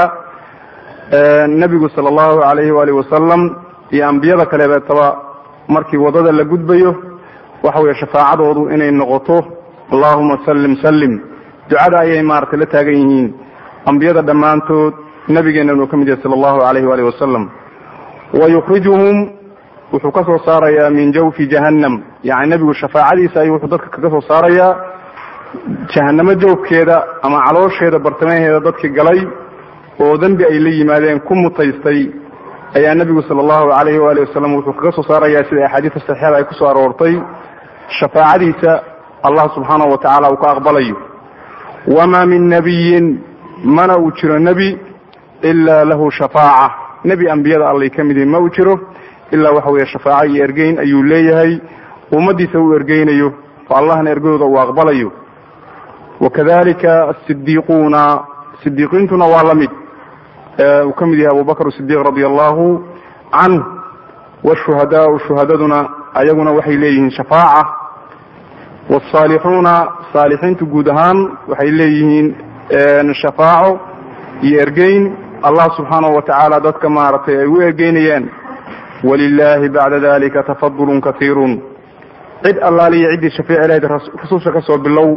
nebigu sala allahu alayhi waalihi wasalam iyo ambiyada kaleetaba markii wadada la gudbayo waxa weeye shafaacadoodu inay noqoto allahuma sallim sallim ducada ayay maaragtay la taagan yihiin ambiyada dhammaantood nabigeennan uu ka mid yahay sala allahu alayhi waalihi wasalam wa yukhrijuhum wuxuu ka soo saarayaa min jawfi jahannam yani nebigu shafaacadiisa ayuu wuxuu dadka kaga soo saarayaa jahanamo jawfkeeda ama caloosheeda bartamaheeda dadkii galay oo dembi ay la yimaadeen ku mutaystay ayaa nebigu sala allahu alayhi waalihi wasalam wuxuu kaga soo saarayaa sida axaadiista saxiixada ay kusoo aroortay shafaacadiisa allah subxaanahu wa tacaala uu ka aqbalayo wamaa min nabiyin mana uu jiro nebi ilaa lahu shafaaca nebi ambiyada allay ka mid yihin ma uu jiro ilaa waxa weeye shafaaco iyo ergeyn ayuu leeyahay ummadiisa uu ergeynayo oo allahna ergadooda uu aqbalayo wakadalika asidiiquuna sidiiqiintuna waa la mid uu ka mid yahay abubakr sidiiq radia allahu canh washuhadaau shuhadaduna ayaguna waxay leeyihiin shafaaca waalsaalixuuna saalixiintu guud ahaan waxay leeyihiin shafaaco iyo ergeyn allah subxaanahu wa tacaala dadka maaragtay ay u ergeynayaan walilahi bacda dalika tafadulun kaiirun cid allaaliya ciddii shafeeci lahayd rususha ka soo bilow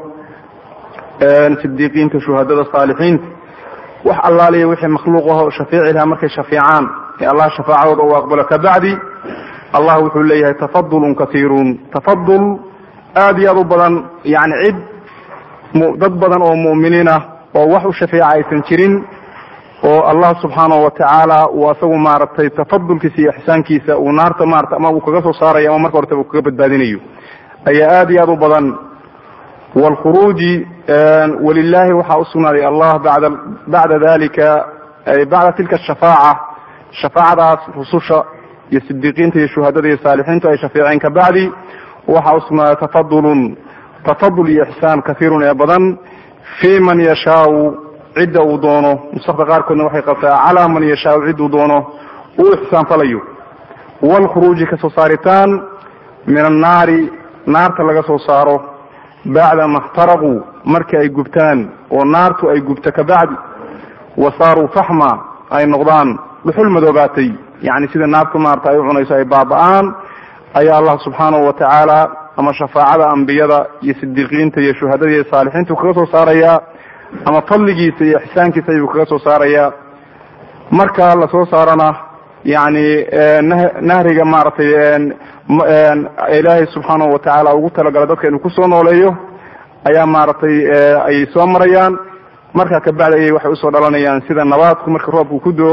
sidiiqiinta shuhadada saalixiinta wax allaaliya wixii makhluuq aho shafeeci lahaa markay shafeecaan ee allah shafaacadooda uu aqbalo kabacdi allah wuxuu leeyahay tafadulun kaiirun tafadul aada iyo aad u badan yani cid dad badan oo mu'miniin ah oo wax u shafeeca aysan jirin oo allah subxaanahu wa tacaala uu asagu maaragtay tafadulkiisa iyo ixsaankiisa uu naarta maarata ama uu kaga soo saarayo ama marka hortaba uu kaga badbaadinayo ayaa aada iyo aada u badan waalkhuruuji walilahi waxaa usugnaaday allah bada bacda dalika bacda tilka ashafaaca shafaacadaas rususha iyo sidiiqiinta iyo shuhadada iyo saalixiintu ay shafeeceen kabacdi waxaa usugnaaday tafadulun tafadul iyo ixsaan kaiirun ee badan fi man yashaau cidda uu doono nusakda qaarkoodna waxay qabtaa calaa man yashaau cidduu doono uu ixsaan falayo waalkhuruuji kasoo saaritaan min annaari naarta laga soo saaro bacda ma اxtaraquu markii ay gubtaan oo naartu ay gubto kabacdi wa saaruu faxma ay noqdaan dhuxul madoobaatay yani sida naartu maarta ay u cunayso ay baaba-aan ayaa allah subxaanahu wa tacaala ama shafaacada ambiyada iyo sidiiqiinta iyo shuhadada iyo saalixiintu kaga soo saarayaa ama fadligiisa iyo ixsaankiisa ayuu kaga soo saarayaa marka lasoo saarana yani nahriga maaragtay ilaahay subxaanahu watacaala ugu talagala dadka inuu kusoo nooleeyo ayaa maaragtay ayay soo marayaan markaa kabacdi ayay waxay usoo dhalanayaan sida nabaadku marka roobku ku do-o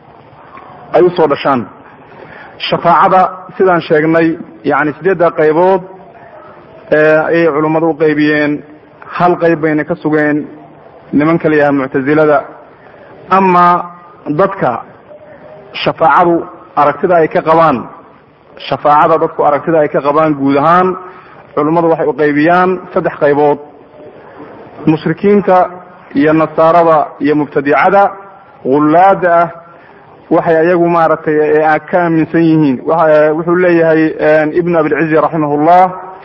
ay usoo dhashaan shafaacada sidaan sheegnay yani sideedda qaybood ayay culummadu u qaybiyeen hal qayb bayna ka sugeen nimanka la yaha muctazilada ama dadka shafaacadu aragtida ay ka qabaan shafaacada dadku aragtida ay ka qabaan guud ahaan culummadu waxay u qaybiyaan saddex qaybood mushrikiinta iyo nasaarada iyo mubtadicada hullaada ah waxay ayagu maaragtay ka aaminsan yihiin wuxuu leeyahay ibnu abilcizi raximah llah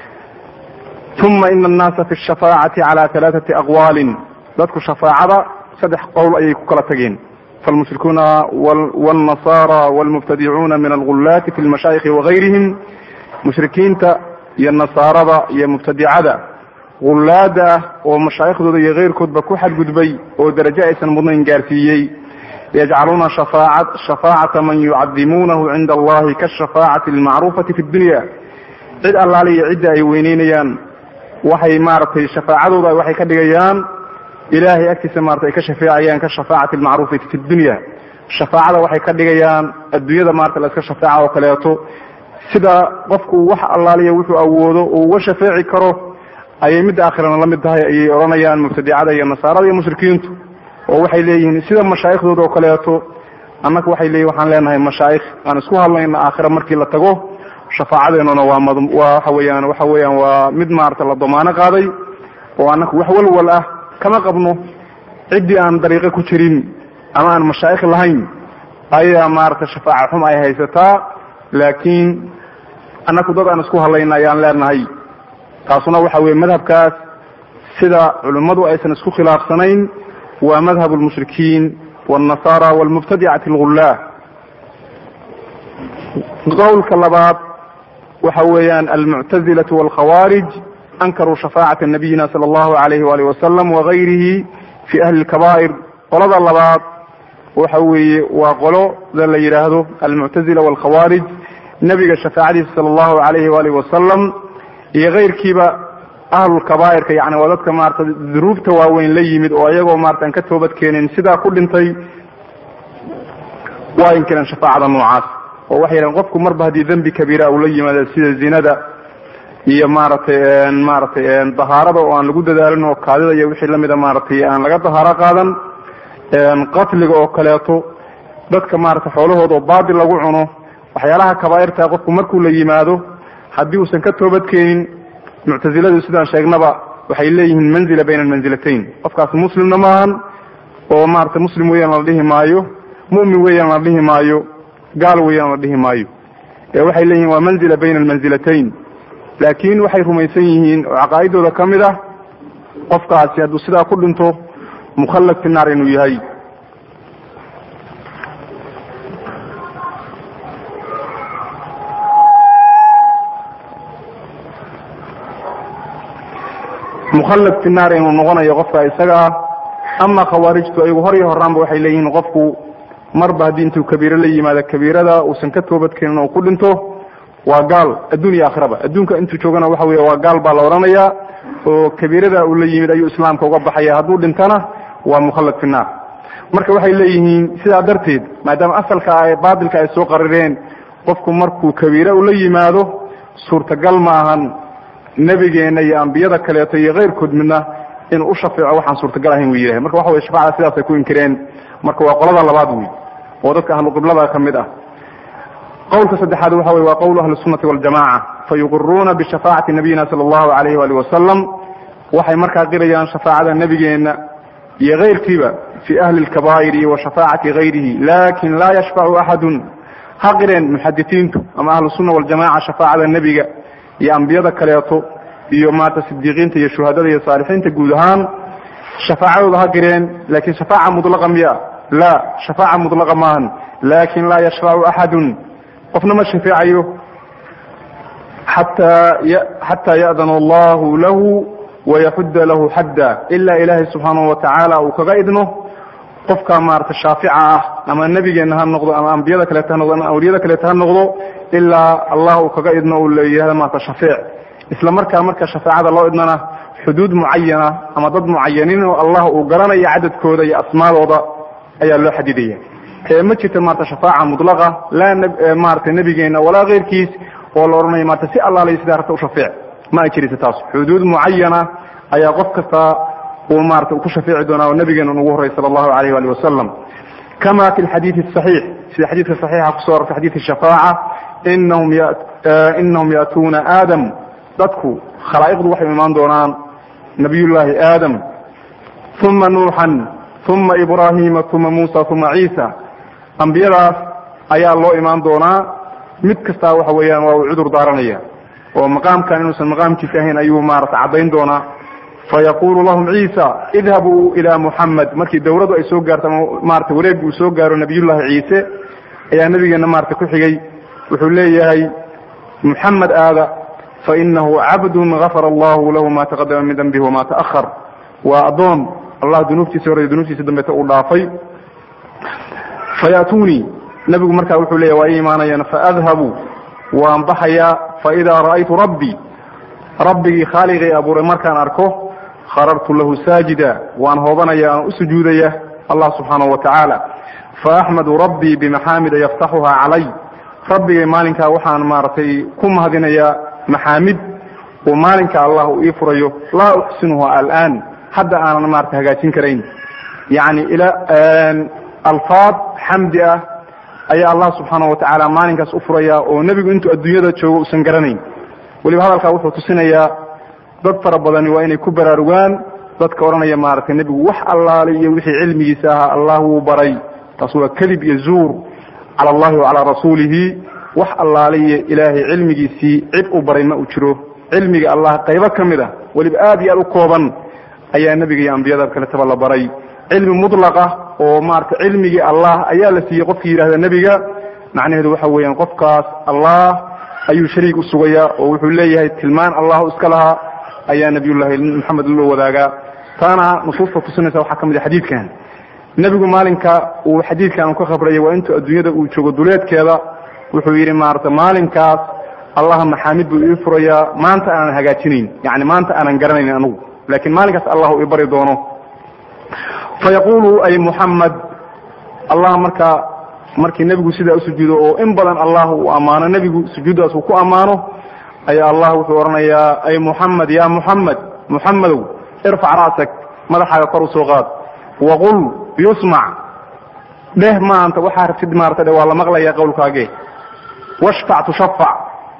uma ina annaasa fi shafaacati cala halaaثati aqwaalin dadku shafaacada saddex qowl ayay ku kala tageen falmushrikuuna wاlnasaara wاlmubtadicuuna min algullaati fi lmashaayikhi wagayrihim mushrikiinta iyo nasaarada iyo mubtadicada hullaada ah oo mashaayikhdooda iyo keyrkoodba ku xadgudbay oo darajo aysan mudnayn gaarsiiyey yajcaluuna shafaacata man yucadimuunahu cinda allahi kashafaacati almacruufati fi dunya cid allaaliya cidda ay weyneynayaan waxay maaragtay shafaacadooda waxay ka dhigayaan ilahay agtiisa maarata ay ka shafeecayaan ka shafaacati almacruufati fi dunya shafaacada waxay ka dhigayaan adduunyada maarata la iska shafeeca oo kaleeto sida qofku wax allaaliya wuxuu awoodo oo uga shafeeci karo ayay midda aakhirana la mid tahay ayay odhanayaan mubtadicada iyo nasaarada iyo mushrikiintu oo waxay leeyihiin sida mashaayikhdooda oo kaleeto annaga waxay leeyihin waxaan leenahay mashaayikh aan isku hadlayna aakhira markii la tago shafaacadeenuna waa mad waa waxa weeyaan waxa weeyaan waa mid maarata la damaano qaaday oo annaga wax walwal ah kama qabno ciddii aan dariiqo ku jirin ama aan mashaayikh lahayn ayaa maarata shafaaca xum ay haysataa laakiin annaku dad aan isku hadlayna ayaan leenahay taasuna waxa weye madhabkaas sida culimmadu aysan isku khilaafsanayn waa madhab lmushrikiin wاlnasaara wاlmubtadicati اlghullaah qowlka labaad waxa weeyaan almuctazilaة wاlkhawaarij ankaruu shafaacata nabiyina salى اllahu alayh walih wasalam wagayrihi fi ahli اlkaba'ir qolada labaad waxa weeye waa qoloda la yidhaahdo almuctazila wاlkhawaarij nebiga shafaacadiisa salى اllahu alayh walih wasalam iyo keyrkiiba ahlulkabaa'irka yani waa dadka maarata duruubta waaweyn la yimid oo iyagoo maarata aan ka toobad keenin sidaa ku dhintay waa inkireen shafaacada noocaas oo waxay yidhahen qofku marba haddii dembi kabiira uu la yimaado sida zinada iyo maaragtay maaragtay dahaarada oo aan lagu dadaalin oo kaadida iyo wixii lamida maaragtay aan laga dahaaro qaadan qatliga oo kaleeto dadka maarata xoolahooda oo baadil lagu cuno waxyaalaha kabaa'irta qofku markuu la yimaado haddii uusan ka toobad keenin muctaziladu sidaan sheegnaba waxay leeyihiin manzila bayna almanzilatayn qofkaas muslimna maahan oo maarata muslim weeyaan la dhihi maayo mu'min weeyaan la dhihi maayo gaal weeyaan la dhihi maayo ee waxay leeyihiin waa manzila bayna almanzilatayn laakiin waxay rumaysan yihiin oo caqaa'idooda ka mid ah qofkaasi hadduu sidaa ku dhinto mukhallad fi naar inuu yahay mukhallad fi naar inuu noqonayo qofka isaga ah ama khawaarijtu ayagu hor iyo horaanba waxay leeyihiin qofku marba haddii intuu kabiiro la yimaado kabiirada uusan ka toobadkeenin oo ku dhinto waa gaal adduun iyo aakhiraba adduunka intuu joogana waxa wey waa gaal baa la odhanayaa oo kabiirada uu la yimid ayuu islaamka uga baxaya hadduu dhintana waa mukhallad fi naar marka waxay leeyihiin sidaa darteed maadaama asalka a baatilka ay soo qarireen qofku markuu kabiira ula yimaado suurtagal ma ahan nebigeena iyo ambiyada kaleeto iyo keyrkood midna inuu u shafeeco waxaan suurtagal ahayn wu yidhahay marka waxa weye shafacada sidaasay ku inkireen marka waa qolada labaad wey oo dadka ahlu qiblada ka mid ah qowlka saddexaad waxa weye waa qowlu ahli sunati waljamaca fayuqiruuna bishafaacati nabiyina sala allahu alayh wali wasalam waxay markaa qirayaan shafaacada nebigeena iyo keyrkiiba fi ahli lkabaa'iri wa shafaacati gayrihi lakin laa yashfacu axadun ha qireen muxadisiintu ama ahlu sunna waljamaca shafaacada nebiga iyo ambiyada kaleeto iyo maarata sidiiqiinta iyo shuhadada iyo saalixiinta guud ahaan shafaacadooda ha qireen lakin shafaaca mudlaqa miya la shafaaca mudlaqa maahan lakin laa yashfacu axadun qofna ma shafeecayo xataa xataa ya'dana allahu lahu wayaxudda lahu xadda ilaa ilaahay subxaanahu watacaala uu kaga idno qofka maarata shaafica ah ama nebigeena ha noqdo ama ambiyada kaleeto ha noqdo ama awliyada kaleeto ha noqdo ilaa allah uu kaga idno uu leeyahay maarata shafeec isla markaa marka shafaacada loo idnana xuduud mucayana ama dad mucayaniin oo allah uu garanayo cadadkooda iyo asmaadooda ayaa loo xadidaya ee ma jirto maarata shafaaca mudlaqa laa maarata nebigeena walaa keyrkiis oo la odhanayo maarata si allaaliyo sidaa rabta u shafeec ma ay jiraysa taas xuduud mucayana ayaa qof kasta uu maarata ku shafeeci doonaa oo nabigeena ugu horrey sala allahu alayh ali wasalam kama fi lxadiidi saxiix sida xadiidka saxiixa kusoo arortay xadiid shafaaca inahum inahum ya'tuuna aadam dadku khalaa'iqdu waxay imaan doonaan nabiyullaahi aadam uma nuuxan uma ibraahima uma muusa uma ciisa ambiyadaas ayaa loo imaan doonaa mid kastaa waxa weeyaan waa uu cudur daaranaya oo maqaamkan inuusan maqaamkiisa ahayn ayuu maarata caddayn doonaa fayaqulu lahum ciisa idhabuu ila muxamed markii dawladu ay soo gaarto ama maarata wareeggu uu soo gaaro nabiyullahi ciise ayaa nabigeena maarata ku xigay wuxuu leeyahay muxamed aada fainahu cabdun gafara allahu lahu ma taqadama min dambihi wama ta'ahar waa addoon allah dunuubtiisa hore dunuubtiisa dambeeta uu dhaafay faya'tuunii nabigu markaa wuxuu leeyahy waa ii imaanayaan faadhabu waan baxayaa faidaa ra'aytu rabbii rabbigii khaaliqii abuuray markaan arko kharartu lahu saajida waan hoobanaya aan u sujuudaya allah subxaanahu wa tacaala faaxmadu rabbii bimaxaamida yaftaxuhaa calay rabbigay maalinkaa waxaan maaragtay ku mahadinayaa maxaamid uu maalinka allah uu ii furayo laa uxsinuha alaan hadda aanan maarata hagaajin karayn yacni ila alfaad xamdi ah ayaa allah subxaanahu wa tacaala maalinkaas u furaya oo nebigu intuu adduunyada joogo usan garanayn weliba hadalkaa wuxuu tusinayaa dad fara badani waa inay ku baraarugaan dadka odhanaya maaragtay nebigu wax allaale iyo wixii cilmigiisa ahaa allah wuu baray taas waa kadib iyo zuur cala allahi wa calaa rasuulihi wax allaale iyo ilaahay cilmigiisii cid u baray ma uu jiro cilmiga allah qaybo ka mid ah weliba aad iyo aad u kooban ayaa nebiga iyo ambiyada kaletaba la baray cilmi mudlaqa oo maarata cilmigii allah ayaa la siiyey qofkii yidhahda nebiga macnaheedu waxa weeyaan qofkaas allah ayuu shariik u sugayaa oo wuxuu leeyahay tilmaan allahu iska lahaa ayaa nabiyullahi maxamed loo wadaagaa taana nusuusta tusinaysa waxaa ka mid a xadiidkan nebigu maalinka uu xadiidkan uu ka khabrayay waa intuu adduunyada uu joogo duleedkeeda wuxuu yidhi maarata maalinkaas allah maxaamid buu ii furayaa maanta aanan hagaajinayn yani maanta aanan garanayn anugu laakiin maalinkaas allah ii bari doono fayaqulu ay muxamed allah markaa markii nebigu sidaa usujuudo oo in badan allah uu ammaano nebigu sujuuddaas uu ku ammaano ayaa allah wuxuu odhanayaa ay muxamed ya muxamed muxamedow irfac ra'sak madaxaaga kor usoo qaad waqul yusmac dheh maanta waxaa rabtid maarata dhe waa la maqlaya qowlkaage washfac tushafac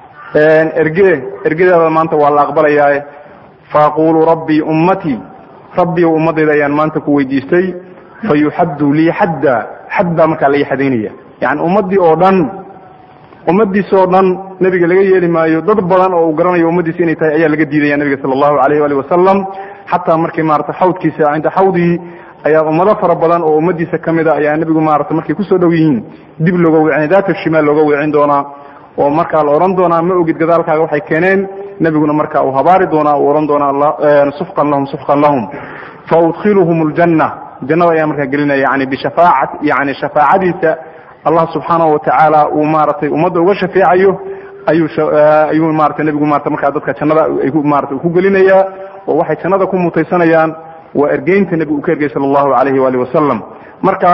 erge ergedeeda maanta waa la aqbalayaae faaqulu rabbii ummatii rabbiyow ummadayda ayaan maanta ku weydiistay fayuxaddu lii xadda xad baa markaa la ixadaynaya yani ummaddii oo dhan ummadiisa oo dhan nebiga laga yeeli maayo dad badan oo uu garanayo ummadiisa inay tahay ayaa laga diidaya nebiga sala allahu alayh ali wasalam xataa markii maarata xawdkiisa cinda xawdii ayaa ummado fara badan oo ummadiisa ka mid a ayaa nebigu maarata markay kusoo dhow yihiin dib looga weecin daata shimaal looga weecin doonaa oo markaa la odhan doonaa ma ogid gadaalkaaga waxay keeneen nebiguna marka uu habaari doonaa uu odhan doonaa sufqan lahum sufqan lahum fa udkhiluhum ljanna jannada ayaa markaa gelinaya yani bishafaacat yani shafaacadiisa allah subxaanahu watacaala uu maaragtay ummadda uga shafeecayo ayuu ayuu maarata nebigu maarata markaa dadka jannada marata ku gelinayaa oo waxay jannada ku mutaysanayaan waa ergeynta nebigu uu ka ergey sala allahu alayhi waali wasalam marka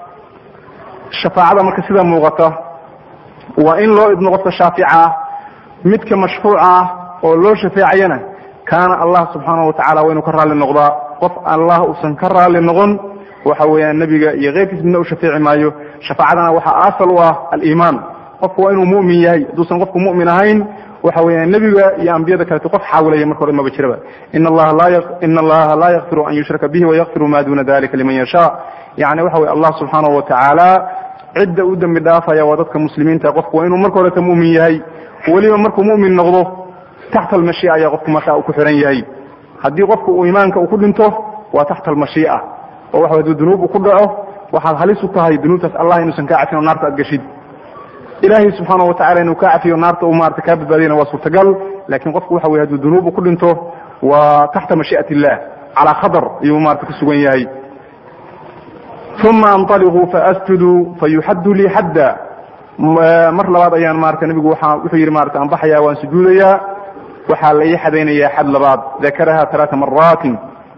shafaacada marka sida muuqata waa in loo idno qofka shaafica ah midka mashfuuca ah oo loo shafeecayana kaana allah subxaana wa tacala waa inuu ka raalli noqdaa qof allah uusan ka raalli noqon waxa weeyaan nebiga iyo keyrkiis midna u shafeeci maayo shafaacadana waxaa asal u ah aliimaan qofku waa inuu mu'min yahay hadduusan qofku mu'min ahayn waxa weeyaan nebiga iyo ambiyada kalete qof xaawilaya marka hore maba jiraba ina allaha laa ina allaha laa yakfiru an yushraka bihi wayakfiru ma duna dalika liman yashaa yani waxa weye allah subxaanahu wa tacaala cidda u dembi dhaafaya waa dadka muslimiinta qofku waa inuu marka horeta mu'min yahay weliba markuu mu'min noqdo taxta almashiica ayaa qofku markaa uu ku xiran yahay haddii qofku uu iimaanka uu ku dhinto waa taxta almashiica oo waxa haduu dunuub uu ku dhaco waxaad halis u tahay dunuubtaas allah inuusan kaa cafin oo naarta aad geshid ilaahay subxaana wa tacala inuu kaa cafiyo naarta uu maarata kaa badbaadiyana waa suurtagal laakiin qofku waxa weye hadduu dunuub uu ku dhinto waa taxta mashii'at illah calaa khatar ayuu maarata ku sugan yahay uma anطaliquu faasjudu fayuxaddu lii xadda mar labaad ayaan maarata nebigu waa wuxuu yidhi maarata aan baxayaa waan sujuudayaa waxaa la ii xadaynayaa xad labaad dakaraha talaata maraatin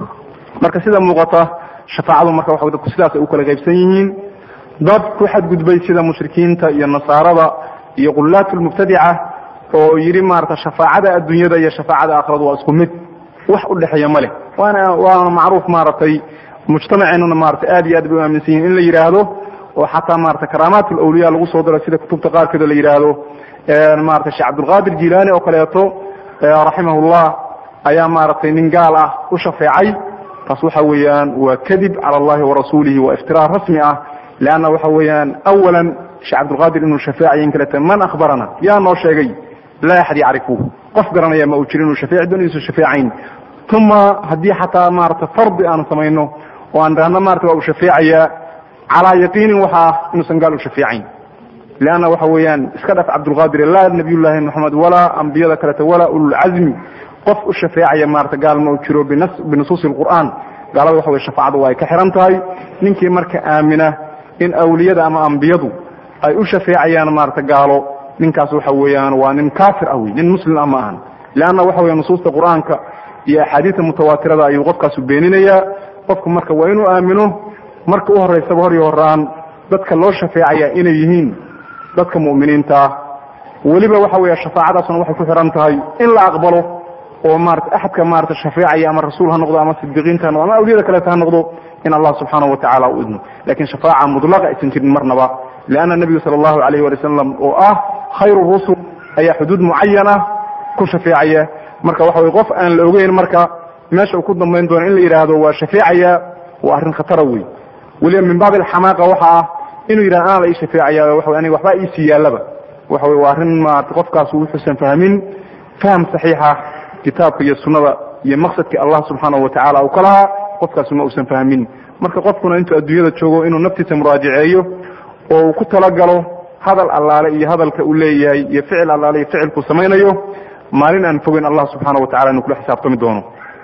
marka sida muuqata shafaacadu marka waxa dadku sidaas ay u kala qaybsan yihiin dad ku xadgudbay sida mushrikiinta iyo nasaarada iyo qulaat lmubtadica oo yidhi maarata shafaacada adduunyada iyo shafaacada aakhiradu waa isku mid wax u dhexeeya ma leh waana waana macruuf maaragtay mujtamaceenuna maarata aad iyo aad bay u aaminsan yihin in la yidhaahdo oo xataa maarata karaamaat lawliya lagu soo daro sida kutubta qaarkeed oo la yidhaahdo maarata sheekh cabdulqaadir jilaani oo kaleeto raximahullah ayaa maaragtay nin gaal ah u shafeecay taas waxa weeyaan waa kadib cala allahi warasuulihi waa iftiraa rasmi ah leanna waxa weeyaan awalan sheekh cabdulqaadir inuu shafeecayo in kaleta man akhbarana yaa noo sheegay laa axad yacrifu qof garanaya ma uu jiro inuu shafeeci doon inuusan shafeecayn uma haddii xataa maarata fardi aanu samayno oo aan dhahno maarata waa uu shafeecayaa calaa yaqiinin waxa ah inuusan gaal u shafeecayn leanna waxa weeyaan iska dhaf cabdulqaadir laa nabiyullaahi moxamed walaa ambiyada kaleta walaa ululcazmi qof u shafeecaya maarata gaal ma u jiro binusuusi lqur'aan gaalada waxa weye shafaacadu waa ay ka xihan tahay ninkii marka aamina in awliyada ama ambiyadu ay u shafeecayaan maarata gaalo ninkaas waxa weeyaan waa nin kaafir ah wey nin muslim ah ma ahan leanna waxa weya nusuusta qur'aanka iyo axaadiista mutawaatirada ayuu qofkaasu beeninayaa qofku marka waa inuu aamino marka u horeysaba hor iyo horaan dadka loo shafeecaya inay yihiin dadka mu'miniinta ah weliba waxa weeye shafaacadaasuna waxay ku xihan tahay in la aqbalo oo maarata axadka maarata shafeecaya ama rasuul ha noqdo ama sidiqiinta ha noqdo ama awliyada kaleeta ha noqdo in allah subxaanahu watacala u idno lakin shafaaca mudlaqa aysan jirin marnaba leanna nebigu sala allahu alayh wali wasalam oo ah khayru rusul ayaa xuduud mucayana ku shafeecaya marka waxa weye qof aan la ogeyn marka meesha uu ku dambayn doono in la yidhaahdo waa shafeecaya waa arrin khatara wey weliba min baabi alxamaaqa waxa ah inuu yidhahdo anaa la ii shafeecaya waxa aniga waxba iisii yaallaba waxa weye waa arrin maarata qofkaas wuxuusan fahmin faham saxiixa kitaabka iyo sunnada iyo maqsadkii allah subxaanahu watacala uu ka lahaa qofkaas ma uusan fahmin marka qofkuna intuu adduunyada joogo inuu naftiisa muraajaceeyo oo uu ku talagalo hadal allaale iyo hadalka uu leeyahay iyo ficil allaale iyo ficilkuu samaynayo maalin aan fogeyn allah subxaanahu watacala inuu kula xisaabtami doono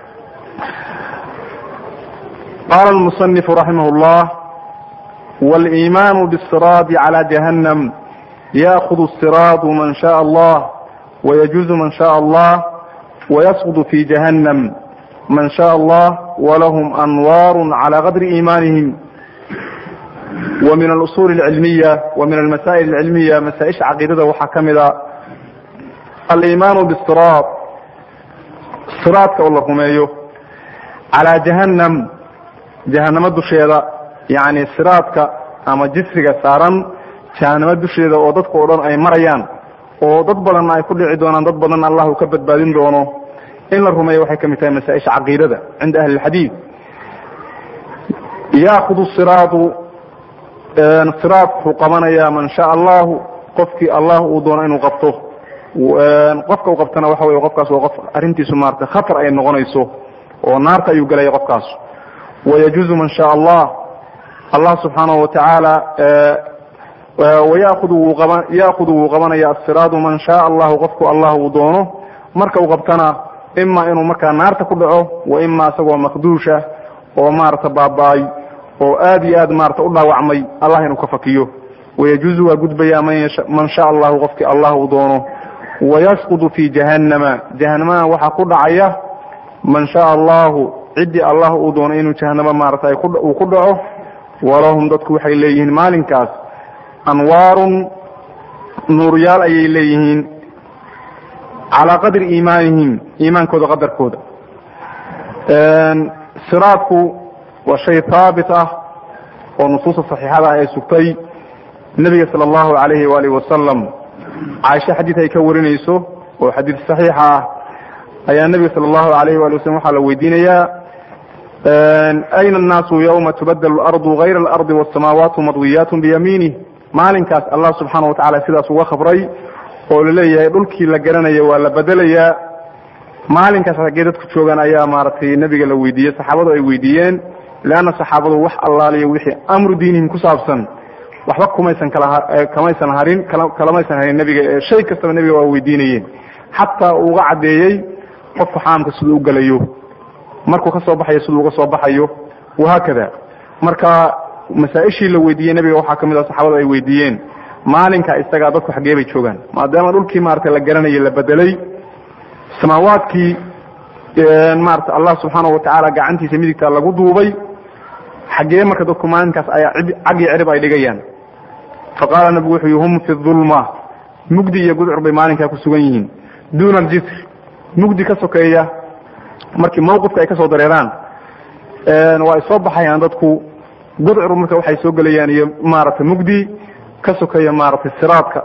qaala almusanifu raximah llah waliimaanu bisiraadi cala jahannam yaakudu siraadu man shaء allah wayajuuzu man shaء allah wayasqud fi jahannam man shaء allah walahm anwar cala qadri iimanihim وmin اlusul اlcilmiya وmin almasaa'il اlcilmiya masaaئisha caqiidada waxaa ka mida aliimaanu bsiraad siraadka oo la rumeeyo calaa jahannam jahanamo dusheeda yani siraadka ama jisriga saaran jahanamo dusheeda oo dadka o dhan ay marayaan oo dad badanna ay ku dhici doonaan dad badanna allah uu ka badbaadin doono in la rumeeyo waxay ka mid tahay masaaئisha caqiidada cinda ahli اlxadiid yaakudu siraadu siraad wuxuu qabanayaa man shaa allahu qofkii allah uu doono inuu qabto qofka uu qabtana waxa wey qofkaas waa qof arrintiisu maarata khatar ay noqonayso oo naarta ayuu gelaya qofkaas wayajuuzu man shaa allah allah subxaanahu watacaala wayaakudu wuu qaba yaakudu wuu qabanaya asiraadu man shaa allahu qofku allah uu doono marka uu qabtana ima inuu markaa naarta ku dhaco wa ima isagoo makduusha oo maarata baaba-ay oo aad iyo aad maarata u dhaawacmay allah inuu ka fakiyo wayajuuzu waa gudbayaa man shaa allahu qofkii allah uu doono wayasqudu fi jahannama jahanamana waxaa ku dhacaya man shaa allahu ciddii allah uu doono inuu jahanamo maarata uu ku dhaco walahum dadku waxay leeyihiin maalinkaas anwaarun nuuryaal ayay leeyihiin calaa qadri iimaanihim iimaankooda qadarkooda siraadku waa shay haabit ah oo nusuusta saxiixada ah ee sugtay nebiga sala allahu alayhi waalihi wasalam caaisha xadiid ay ka warinayso oo xadiid saxiixa ah ayaa nebiga sala allahu alayhi waali wasalam waxaa la weydiinayaa ayna annaasu yawma tubadalu alardu gayra alardi wasamaawaatu madwiyaatun biyamiinih maalinkaas allah subxaana watacala sidaas uga khabray oo laleeyahay dhulkii la garanaya waa la bedelayaa maalinkaas haggee dadku joogaan ayaa maaragtay nebiga la weydiiyey saxaabadu ay weydiiyeen leanna saxaabadu wax allaaliyo wixii amru diinihim ku saabsan waxba kumaysan kala kamaysan harin kalamaysan harin nebiga shay kastaba nebiga waa weydiinayeen xataa uu uga caddeeyey qofku xaamka siduu u gelayo markuu ka soo baxayo siduu uga soo baxayo wahaakada marka masaa-ishii la weydiiyey nebiga waxaa kamid ah saxaabadu ay weydiiyeen maalinka isagaa dadku xaggee bay joogaan maadaama dhulkii maarata la garanayay la bedelay samaawaadkii maarata allah subxaana watacaala gacantiisa midigta lagu duubay xaggee marka dadku maalinkaas ayaa caggii cirib ay dhigayaan faqaala nabigu wuxuu yihi hum fi dulma mugdi iyo gudcur bay maalinkaa ku sugan yihiin duuna aljisr mugdi ka sokeeya markii mawqifka ay ka soo dareeraan waa ay soo baxayaan dadku gudcur marka waxay soo gelayaan iyo maaragtay mugdi ka sokeeya maaragtay siraadka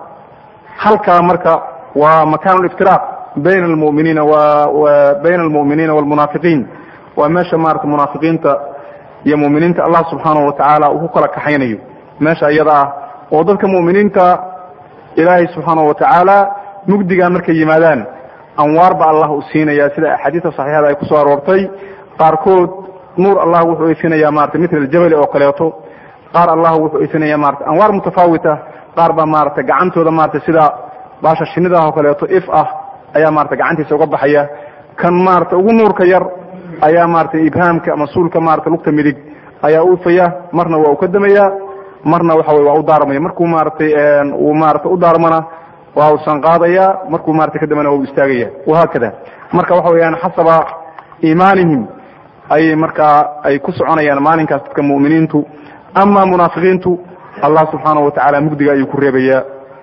halkaa marka waa makaan liftiraaq bayna almuminiina wa bayna almu'miniina walmunaafiqiin waa meesha maarata munaafiqiinta iyo mu'miniinta allah subxaanahu watacaala uu ku kala kaxaynayo meesha iyada ah oo dadka mu'miniinta ilaahay subxaanahu watacaala mugdigan markay yimaadaan anwaar ba allah u siinaya sida axaadiista saxiixada ay kusoo aroortay qaarkood nuur allah wuxuu aysinaya maarata mitl aljabali oo kaleeto qaar allah wuxuu aysinaya maarata anwaar mutafaawita qaar baa maarata gacantooda maarata sida baasha shinidah oo kaleeto if ah ayaa maarata gacantiisa uga baxaya kan maarata ugu nuurka yar ayaa maarata ibhaamka ama suulka maarata lugta midig ayaa ufaya marna waa u ka damaya marna waxa wey waa u daarmaya markuu maaratay uu maarata u daarmana waa usan qaadaya markuu maarata ka dambana waa u istaagaya wahaakada marka waxa weyaan xasaba iimaanihim ayay markaa ay ku soconayaan maalinkaas dadka mu'miniintu ama munaafiqiintu allah subxaanahu watacaala mugdiga ayuu ku reebaya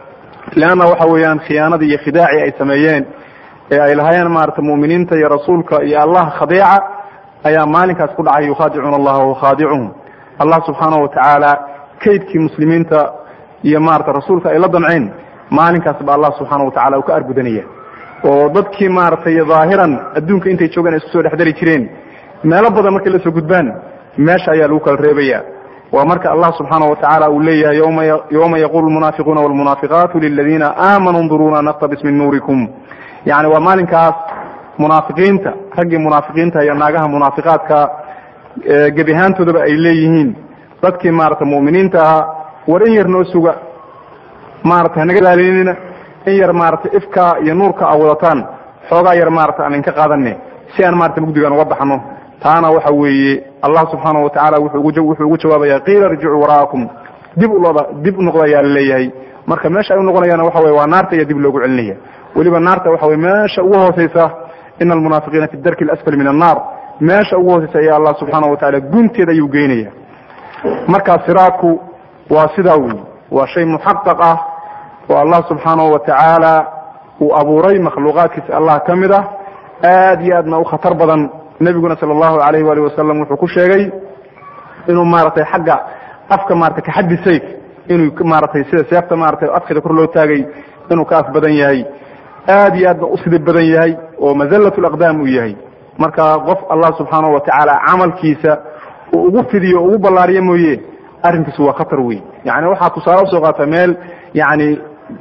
leanna waxa weeyaan khiyaanadii iyo khidaaci ay sameeyeen ee ay lahaayeen maarata mu'miniinta iyo rasuulka iyo allah khadeeca ayaa maalinkaas ku dhacay yukhaadicuuna allaha wahuwa khaadicuhum allah subxaanahu watacaala kaydkii muslimiinta iyo maarata rasuulka ay la damceen maalinkaas ba allah subxaana watacala uu ka argudanaya oo dadkii maaragtay dhaahiran adduunka intay joogaan ay isku soo dhexdari jireen meelo badan markay la soo gudbaan meesha ayaa lagu kala reebaya waa marka allah subxaana watacaala uu leeyahay yowma yaqulu lmunaafiquuna walmunaafiqaatu liladiina aamanuu nduruuna naktabis min nuurikum yani waa maalinkaas munaafiqiinta raggii munaafiqiinta iyo naagaha munaafiqaadka gebi ahaantoodaba ay leeyihiin dadkii maarata mu'miniinta ahaa war in yar noo suga maarata hanaga ilaalinina in yar maarata ifka iyo nuurka a wadataan xoogaa yar maarata aan inka qaadane si aan maarata mugdigan uga baxno taana waxa weeye allah subxaana watacaala wuxuu ugu jawaabaya qiila irjicuu wara'akum dib ulooda dib u noqda ayaa laleeyahay marka meesha ay u noqonayaan waxa weye waa naarta ayaa dib loogu celinaya weliba naarta waxa weye meesha ugu hooseysa ina almunaafiqiina fi darki alasfali min annaar meesha ugu hooseysa ayaa allah subxaana watacaala gunteeda ayuu geynaya marka siraadku waa sidaa wey waa shay muxaqaq ah oo allah subxaanahu watacaala uu abuuray makhluuqaadkiisa allah ka mid ah aad iyo aadna u khatar badan nebiguna sala allahu alayh waali wasalam wuxuu ku sheegay inuu maaragtay xagga afka maratay kaxaddi sayf inuu maaragtay sida seefta maratay afkeeda kor loo taagay inuu ka af badan yahay aad iyo aadna u sidib badan yahay oo mazallat laqdaam uu yahay marka qof allah subxaanahu watacaala camalkiisa uu ugu fidiyo ugu ballaariyo mooye arrinkiisu waa khatar wey yani waxaa tusaale usoo qaata meel yani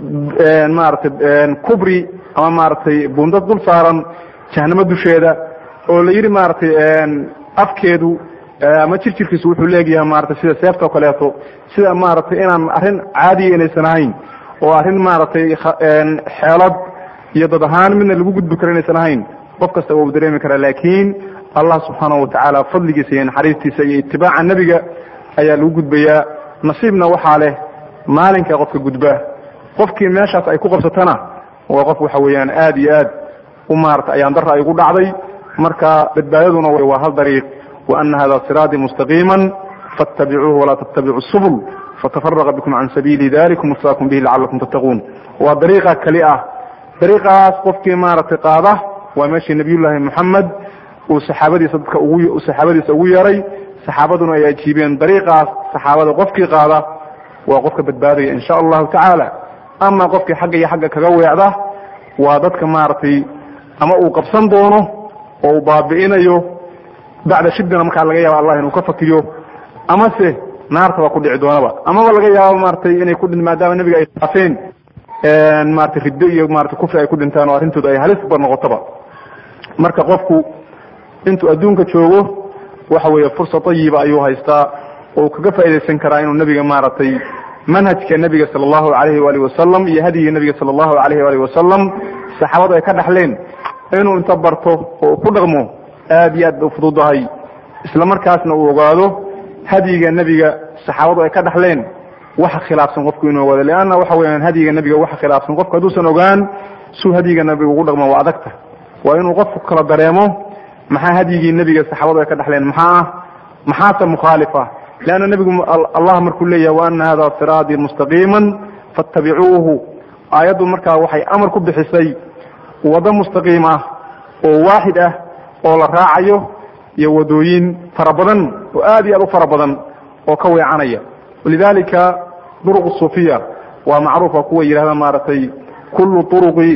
maaragtay kubri ama maaragtay bundad dul saaran jahanamo dusheeda oo la yidhi maaragtay afkeedu ama jirjirkiisu wuxuu leegyahay maratay sida seefta o kaleeto sida maaragtay inaan arrin caadiya inaysan ahayn oo arrin maaragtay xeelad iyo dad ahaan midna lagu gudbi karo inaysan ahayn qof kasta waa u dareemi karaa laakiin allah subxaanahu watacaala fadligiisa iyo naxariistiisa iyo itibaaca nebiga ayaa lagu gudbayaa nasiibna waxaa leh maalinka qofka gudba qofkii meeshaas ay ku qabsatana waa qof waxa weeyaan aad iyo aad u maarata ayaan dara ay ugu dhacday marka badbaadaduna waa hal dariiq wa ana hada siraatii mustaqiima faاtabicuuhu walaa tattabicu subul fatafaraqa bikum can sabiili dalikum wasaakum bihi lacalakum tattaquun waa dariiqa keli ah dariiqaas qofkii maaragtay qaada waa meeshii nabiyullaahi moxamed uu saxaabadiisa dadka ugu saxaabadiisa ugu yeeray saxaabaduna ay ajiibeen dariiqaas saxaabada qofkii qaada waa qofka badbaadaya insha allahu tacaala ama qofkii xagga iyo xagga kaga weecda waa dadka maaragtay ama uu qabsan doono oo uu baabi'inayo bacda shiddina markaa laga yaaba allah inuu ka fakiyo amase naarta baa ku dhici doonaba amaba laga yaabo maratay inay ku maadaama nebiga ay taafeen maratay riddo iyo maratay kufri ay ku dhintaan oo arrintooda ay halisba noqotoba marka qofku intuu adduunka joogo waxa weeye fursa tayiba ayuu haystaa oo kaga faaidaysan karaa inuu nebiga maaragtay manhajka nebiga sala allahu alayhi waalihi wasalam iyo hadyigii nebiga sala allahu alayhi waalihi wasalam saxaabadu ay ka dhaxleen inuu inta barto oo ku dhaqmo aad iyo aad bay ufududahay isla markaasna uu ogaado hadyiga nebiga saxaabadu ay ka dhaxleen waxa khilaafsan qofku inuu ogaado leanna waxa weyaan hadyiga nebiga waxa khilaafsan qofku hadduusan ogaan suu hadyiga nebiga ugu dhaqmo waa adagta waa inuu qofku kala dareemo maxaa hadyigii nebiga saxaabadu ay ka dhaxleen maxaa ah maxaase mukhaalifa leanna nebigu allah markuu leeyahay wa ana hada siraadii mustaqiima fattabicuuhu aayaddu markaa waxay amar ku bixisay waddo mustaqiim ah oo waaxid ah oo la raacayo iyo wadooyin fara badan oo aad iyo aad u fara badan oo ka weecanaya walidalika duruq suufiya waa macruufa kuwa yidhahda maaragtay kullu turuqi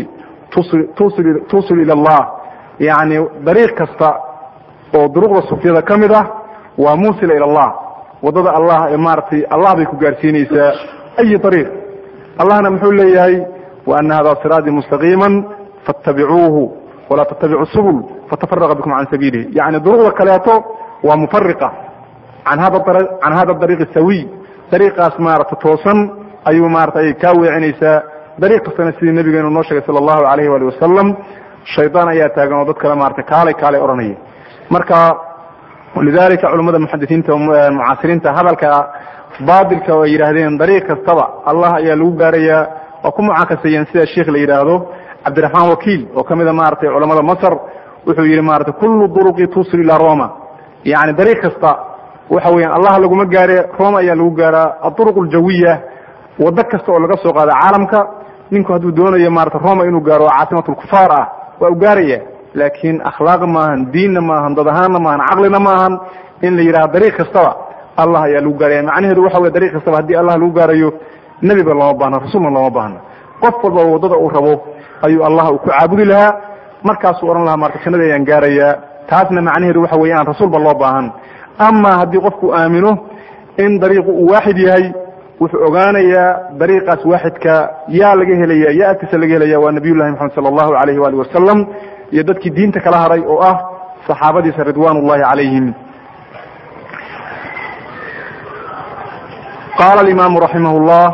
tusil tusil ila allah yani dariiq kasta oo duruqda suufiyada ka mid ah waa muusila ila allah waddada allah ee maaragtay allah bay ku gaarsiinaysaa ayi ariiq allahna muxuu leeyahay wa ana hada siraadii mustaqiima fattabicuuhu walaa tattabicu subul fatafaraqa bikum can sabiilihi yani duruqda kaleeto waa mufariqa an hada can hada dariiq sawiy dariiqaas maaragta toosan ayuu maratay kaa weecinaysaa dariiq kastana sidii nabigeenu noo sheegay sala allahu alayhi waali wasalam shaydaan ayaa taagan oo dad kale maratay kaalay kaalay odhanaya marka lidalika culamada muxadisiinta mucaasiriinta hadalka baadilka oo ay yidhaahdeen dariiq kastaba allah ayaa lagu gaarayaa waa ku mucaakasayeen sida sheikh la yidhaahdo cabdiraxmaan wakiil oo ka mida maratay culamada masr wuxuu yihi maratay kullu duruqi tusil ilaa roma yani dariiq kasta waxa weeyaan allah laguma gaare roma ayaa lagu gaaraa aduruq aljawiya waddo kasta oo laga soo qaada caalamka ninku hadduu doonayo maarata roma inuu gaaro oo caasimat lkufaar ah waa u gaaraya laakiin akhlaaq maahan diinna maahan dad ahaanna maahan caqlina maahan in la yidhaha dariiq kastaba allah ayaa lagu gaaraya macnaheedu waxa wey dariiq kastaba haddii allah lagu gaarayo nebiba looma baahna rasuulna looma baahna qof walba waddada uu rabo ayuu allah uu ku caabudi lahaa markaasuu odhan lahaa marka jannada ayaan gaarayaa taasna macnaheedu waxa weeye aan rasuulba loo baahan ama haddii qofku aamino in dariiqu uu waaxid yahay wuxuu ogaanayaa dariiqaas waaxidka yaa laga helaya yaa agtiisa laga helaya waa nabiy llahi maxamed sala allahu alayhi waali wasalam iyo dadkii diinta kala haray oo ah saxaabadiisa ridwan ullahi calayhim qala alimamu raximah llah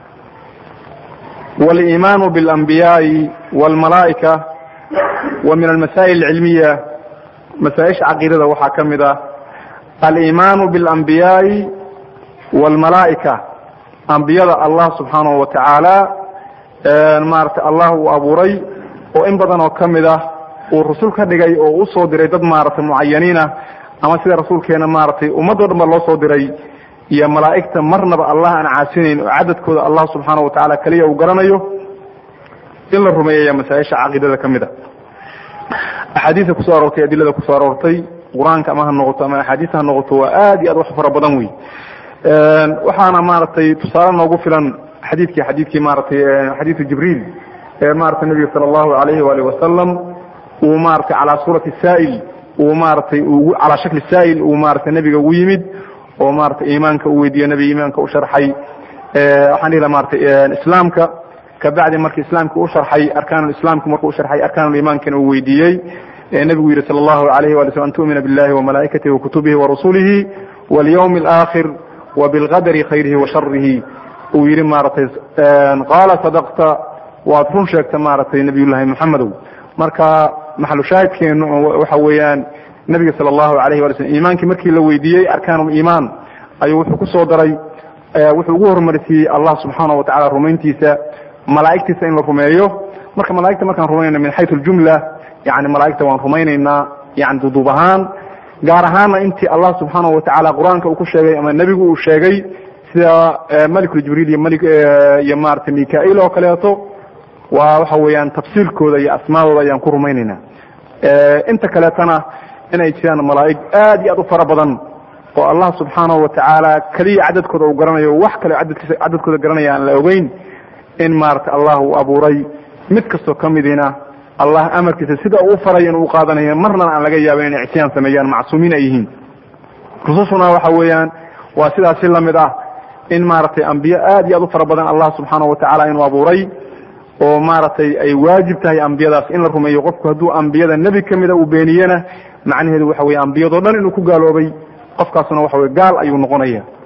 waliimaanu biاlanbiyaai walmalaa'ika wa min almasaa'il alcilmiya masaaisha caqiidada waxaa ka mid ah aliimaanu biاlanbiyaai walmalaa'ika ambiyada allah subxaanahu wa tacaala maaragtay allah uu abuuray oo in badan oo ka mid ah uu rasul ka dhigay oo usoo diray dad maaragtay mucayaniin ah ama sida rasuulkeena maaragtay ummadoo dhan ba loo soo diray iyo malaa'igta marnaba allah aan caasinayn oo cadadkooda allah subxaana wa tacala keliya uu garanayo in la rumeeyaya masaaisha caqiidada ka mid a axaadiista kusoo aroortay adilada kusoo aroortay qur-aanka ama ha noqoto ama axaadiista ha noqoto waa aad iyo aad wax fara badan wey waxaana maaragtay tusaale noogu filan xadiidkii xadiidkii maaragtay xadiidu jibriil ee maratay nabiga sala allahu alayhi waali wasalam uu maratay calaa suurati saa'il uu maratay calaa shakli saa'il uu maratay nebiga ugu yimid oo maratay iimaanka uu weydiiye nebiga iimaanka u sharxay waxaan dhihi laha maratay islaamka kabacdi markii islaamka u sharxay arkaan islaamka markuu usharxay arkaanuliimaankana uu weydiiyey nebigu yihi sala allahu alayhi wali slm an tu'mina billahi wamalaa'ikatihi wakutubihi warasulihi walyawmi alaakhir wabilqadari khayrihi wa sharihi uu yihi maaragtay qaala sadaqta waad run sheegta maaragtay nabiyullahi moxamedow marka maxalu shaahidkeenu waxa weeyaan nebiga sala allahu alayh wala slm iimaankii markii la weydiiyey arkaanuliimaan ayuu wuxuu kusoo daray wuxuu ugu horumarsiiyey allah subxaana wa tacala rumayntiisa malaa'igtiisa in la rumeeyo marka malaigta markaan rumaynayna min xayu ljumla yani malaa'igta waan rumaynaynaa yani duduub ahaan gaar ahaana intii allah subxaana wa tacaala qur-aanka uu ku sheegay ama nebigu uu sheegay sida malikul jibriil iyo mali iyo maratay mikail oo kaleeto waa waxa weeyaan tafsiilkooda iyo asmaadooda ayaan ku rumaynayna inta kaleetana inay jiraan malaa'ig aad iyo aad u fara badan oo allah subxaanahu watacaala keliya cadadkooda uu garanayo wax kale cadadkiisa cadadkooda garanaya aan la ogeyn in maarata allah uu abuuray mid kastoo ka midiina allah amarkiisa sida uu farayo inuu uqaadanayo marnana aan laga yaabin inay isyaan sameeyaan macsuumiin ay yihiin rusushuna waxa weeyaan waa sidaas si lamid ah in maaragtay ambiye aad iyo aad u fara badan allah subxaanahu watacaala inuu abuuray oo maaragtay ay waajib tahay ambiyadaas in la rumeeyo qofku hadduu ambiyada nebi kamida uu beeniyena macnaheedu waxa weye ambiyadoo dhan inuu ku gaaloobay qofkaasuna waxa weye gaal ayuu noqonaya